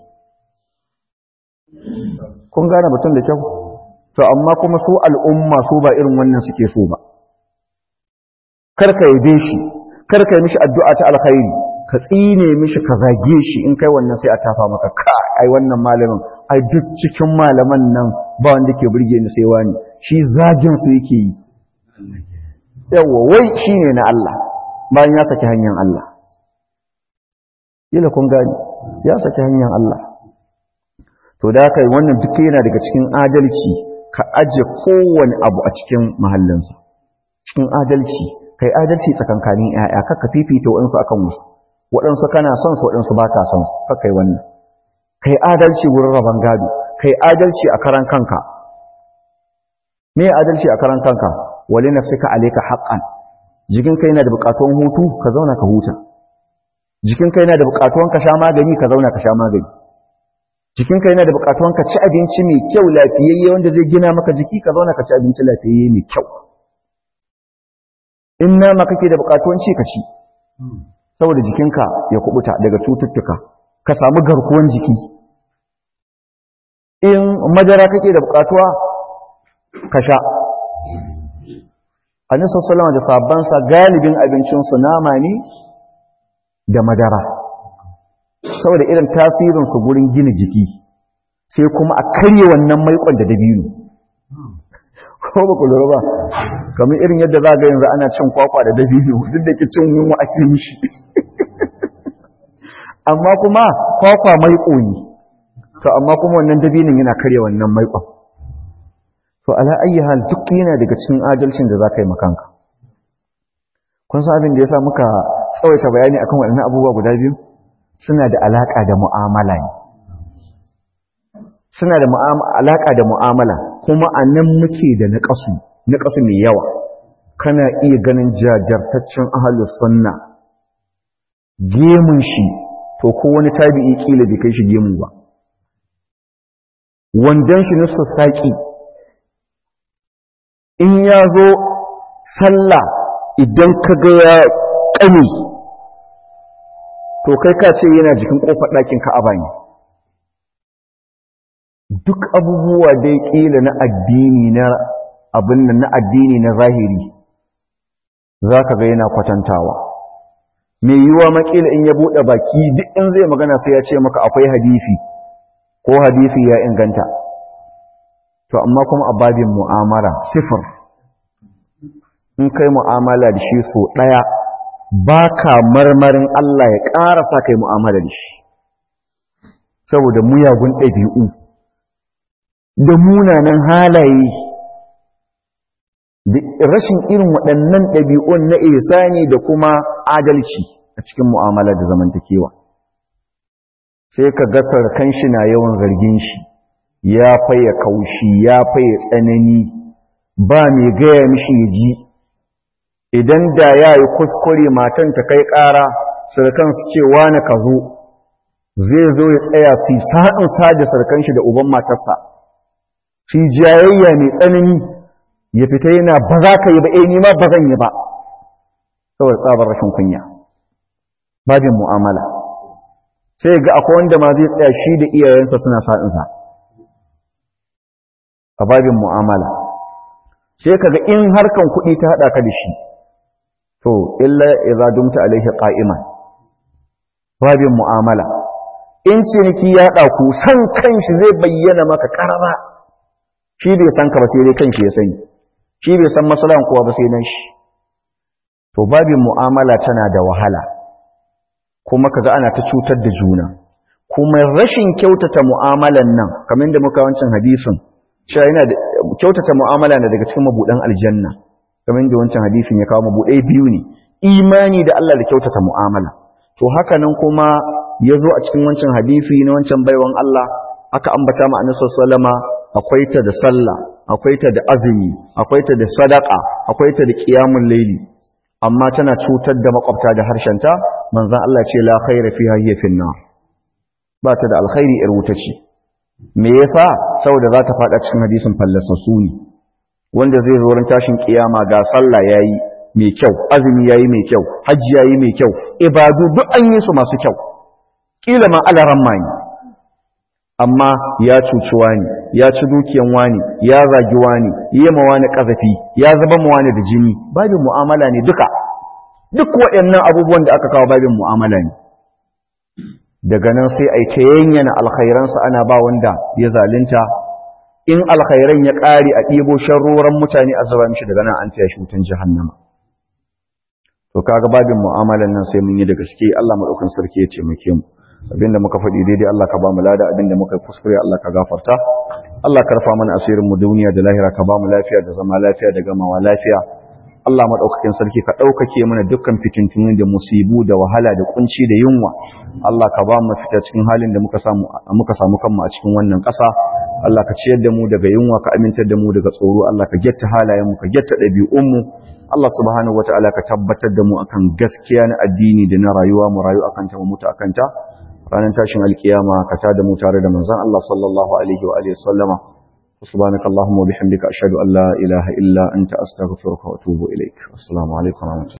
kun gane batun da kyau to amma kuma su al'umma su ba irin wannan suke so ba karka yabe shi karka yi mishi addu'a ta alkhairi ka tsine mishi ka zage shi in kai wannan sai a tafa maka ka ai wannan malamin ai duk cikin malaman nan ba wanda ke burge ni sai wani shi zagin su yake yi yawa wai shine na Allah bayan ya saki hanyar Allah yila kun gani ya saki hanyar Allah to da kai wannan duk yana daga cikin adalci ka aje kowane abu a cikin mahallinsa cikin adalci kai adalci tsakankanin ƴaƴa kaka fifita waɗansu akan wasu waɗansu kana son su waɗansu ba ka son su kaka yi wannan kai adalci wurin rabon gado kai adalci a karan kanka me adalci a karan kanka wali nafsika alayka haqqan jikin kai yana da buƙatuwan hutu ka zauna ka huta jikin kai yana da buƙatuwan ka sha magani ka zauna ka sha magani jikinka yana da bukatuwan ka ci abinci mai kyau lafiyayye wanda zai gina maka jiki ka zauna ka ci abinci lafiyayye mai kyau in nama kake da bukatuwan ci ka ci saboda jikinka ya kubuta daga cututtuka ka samu garkuwan jiki in madara kake da bukatuwa ka sha annabi sallallahu da sabansa galibin abincinsu nama ne da madara saboda irin tasirinsu gurin gina jiki sai kuma a karye wannan maikon da dabino ko ba ku lura ba kamar irin yadda za ga yanzu ana cin kwakwa da dabino duk da ke cin yunwa ake mishi amma kuma kwakwa maiko ne to amma kuma wannan dabinin yana karye wannan maikon to ala ayyi hal duk yana daga cikin adalcin da za ka yi makanka kun san abin da ya sa muka tsawaita bayani akan waɗannan abubuwa guda biyu suna da alaƙa da mu'amala ne suna da alaƙa da mu'amala kuma a nan muke da naƙasu naƙasu mai yawa kana iya ganin jajartaccen ahalus sunna gemun shi to ko wani tabi'i kila bai kai shi gemu ba wandan shi na sassaƙi in ya zo sallah idan ka ga ya ƙame to kai ka ce yana jikin kofar ɗakin ka'aba ne duk abubuwa dai ƙila na addini na abin nan na addini na zahiri za ka ga yana kwatantawa mai yiwuwa makila in ya buɗe baki duk in zai magana sai ya ce maka akwai hadisi ko hadisi ya inganta to amma kuma a babin mu'amala sifir in kai mu'amala da shi so ɗaya ba ka marmarin Allah ya ƙara sa kai mu'amala da shi saboda muyagun ɗabi'u da munanan halaye da rashin irin waɗannan ɗabi'un na isani da kuma adalci a cikin mu'amala da zamantakewa sai ka ga sarkan shi na yawan zargin shi ya faye kaushi ya faye tsanani ba mai gaya mishi ya ji idan da ya yi kuskure matan ta kai ƙara sarkan su ce wani ka zo zai zo ya tsaya su sa'in sada sarkan shi da uban matarsa shi jayayya mai tsanani ya fita yana ba za ka yi ba eh nima ba zan yi ba saboda tsabar rashin kunya babin mu'amala sai ga akwai wanda ma zai tsaya shi da iyayensa suna sa'insa a babin mu'amala sai kaga in harkan kuɗi ta haɗa ka da shi to illa idza dumta alaihi qa'iman babin mu'amala in ciniki ya haɗa ku san kanshi zai bayyana maka karara shi bai san ka ba sai dai kanshi ya sani shi bai san maslahan kowa ba sai nan shi to babin mu'amala tana da wahala kuma kaga ana ta cutar da juna kuma rashin kyautata mu'amalan nan kamar da muka wancan hadisin cewa yana da kyautata mu'amala na daga cikin mabudan aljanna kamar da wancan hadisin ya kawo mabudai biyu ne imani da Allah da kyautata mu'amala to haka nan kuma ya zo a cikin wancan hadisi na wancan baiwan Allah aka ambata ma annabi sallama akwai ta da sallah akwai ta da azumi akwai ta da sadaka akwai ta da qiyamul layli amma tana cutar da makwabta da harshenta manzon Allah ce la khaira fiha hiya fin nar ba ta da alkhairi ir wuta ce me yasa saboda za ta fada cikin hadisin fallasassu ne wanda zai zo ran tashin kiyama ga sallah yayi mai kyau azumi yayi mai kyau hajji yayi mai kyau ibadu duk an yi su masu kyau kila ma alaran mani amma ya cuci wani ya ci dukiyan wani ya zagi wani yi ma wani kazafi ya zaba ma wani da jini babin mu'amala ne duka duk waɗannan abubuwan da aka kawo babin mu'amala ne daga nan sai a yi ta yanyana alkhairansa ana ba wanda ya zalunta in alkhairan ya ƙare a ɗibo sharroran mutane a zaba mishi daga nan an taya shi wutan jahannama to kaga babin mu'amalan nan sai mun yi da gaske Allah madaukakin sarki ya taimake mu abinda muka faɗi daidai Allah ka ba mu lada abinda muka kuskure Allah ka gafarta Allah ka rufa mana asirin mu duniya da lahira ka ba mu lafiya da zama lafiya da gamawa lafiya Allah madaukakin sarki ka ɗaukake mana dukkan fitintunu da musibu da wahala da kunci da yunwa Allah ka ba mu fita cikin halin da muka samu muka samu kanmu a cikin wannan ƙasa Allah ka ciyar da mu daga yunwa ka amintar da mu daga tsoro Allah ka getta halayen mu ka getta ɗabi'un mu Allah subhanahu wataala ka tabbatar da mu akan gaskiya na addini da na rayuwa mu rayu akan ta mu mutu akan ta ranar tashin alkiyama ka tada mu tare da manzon Allah sallallahu alaihi wa alihi sallama subhanaka allahumma wa bihamdika ashhadu an la ilaha illa anta astaghfiruka wa atubu ilaik assalamu alaikum wa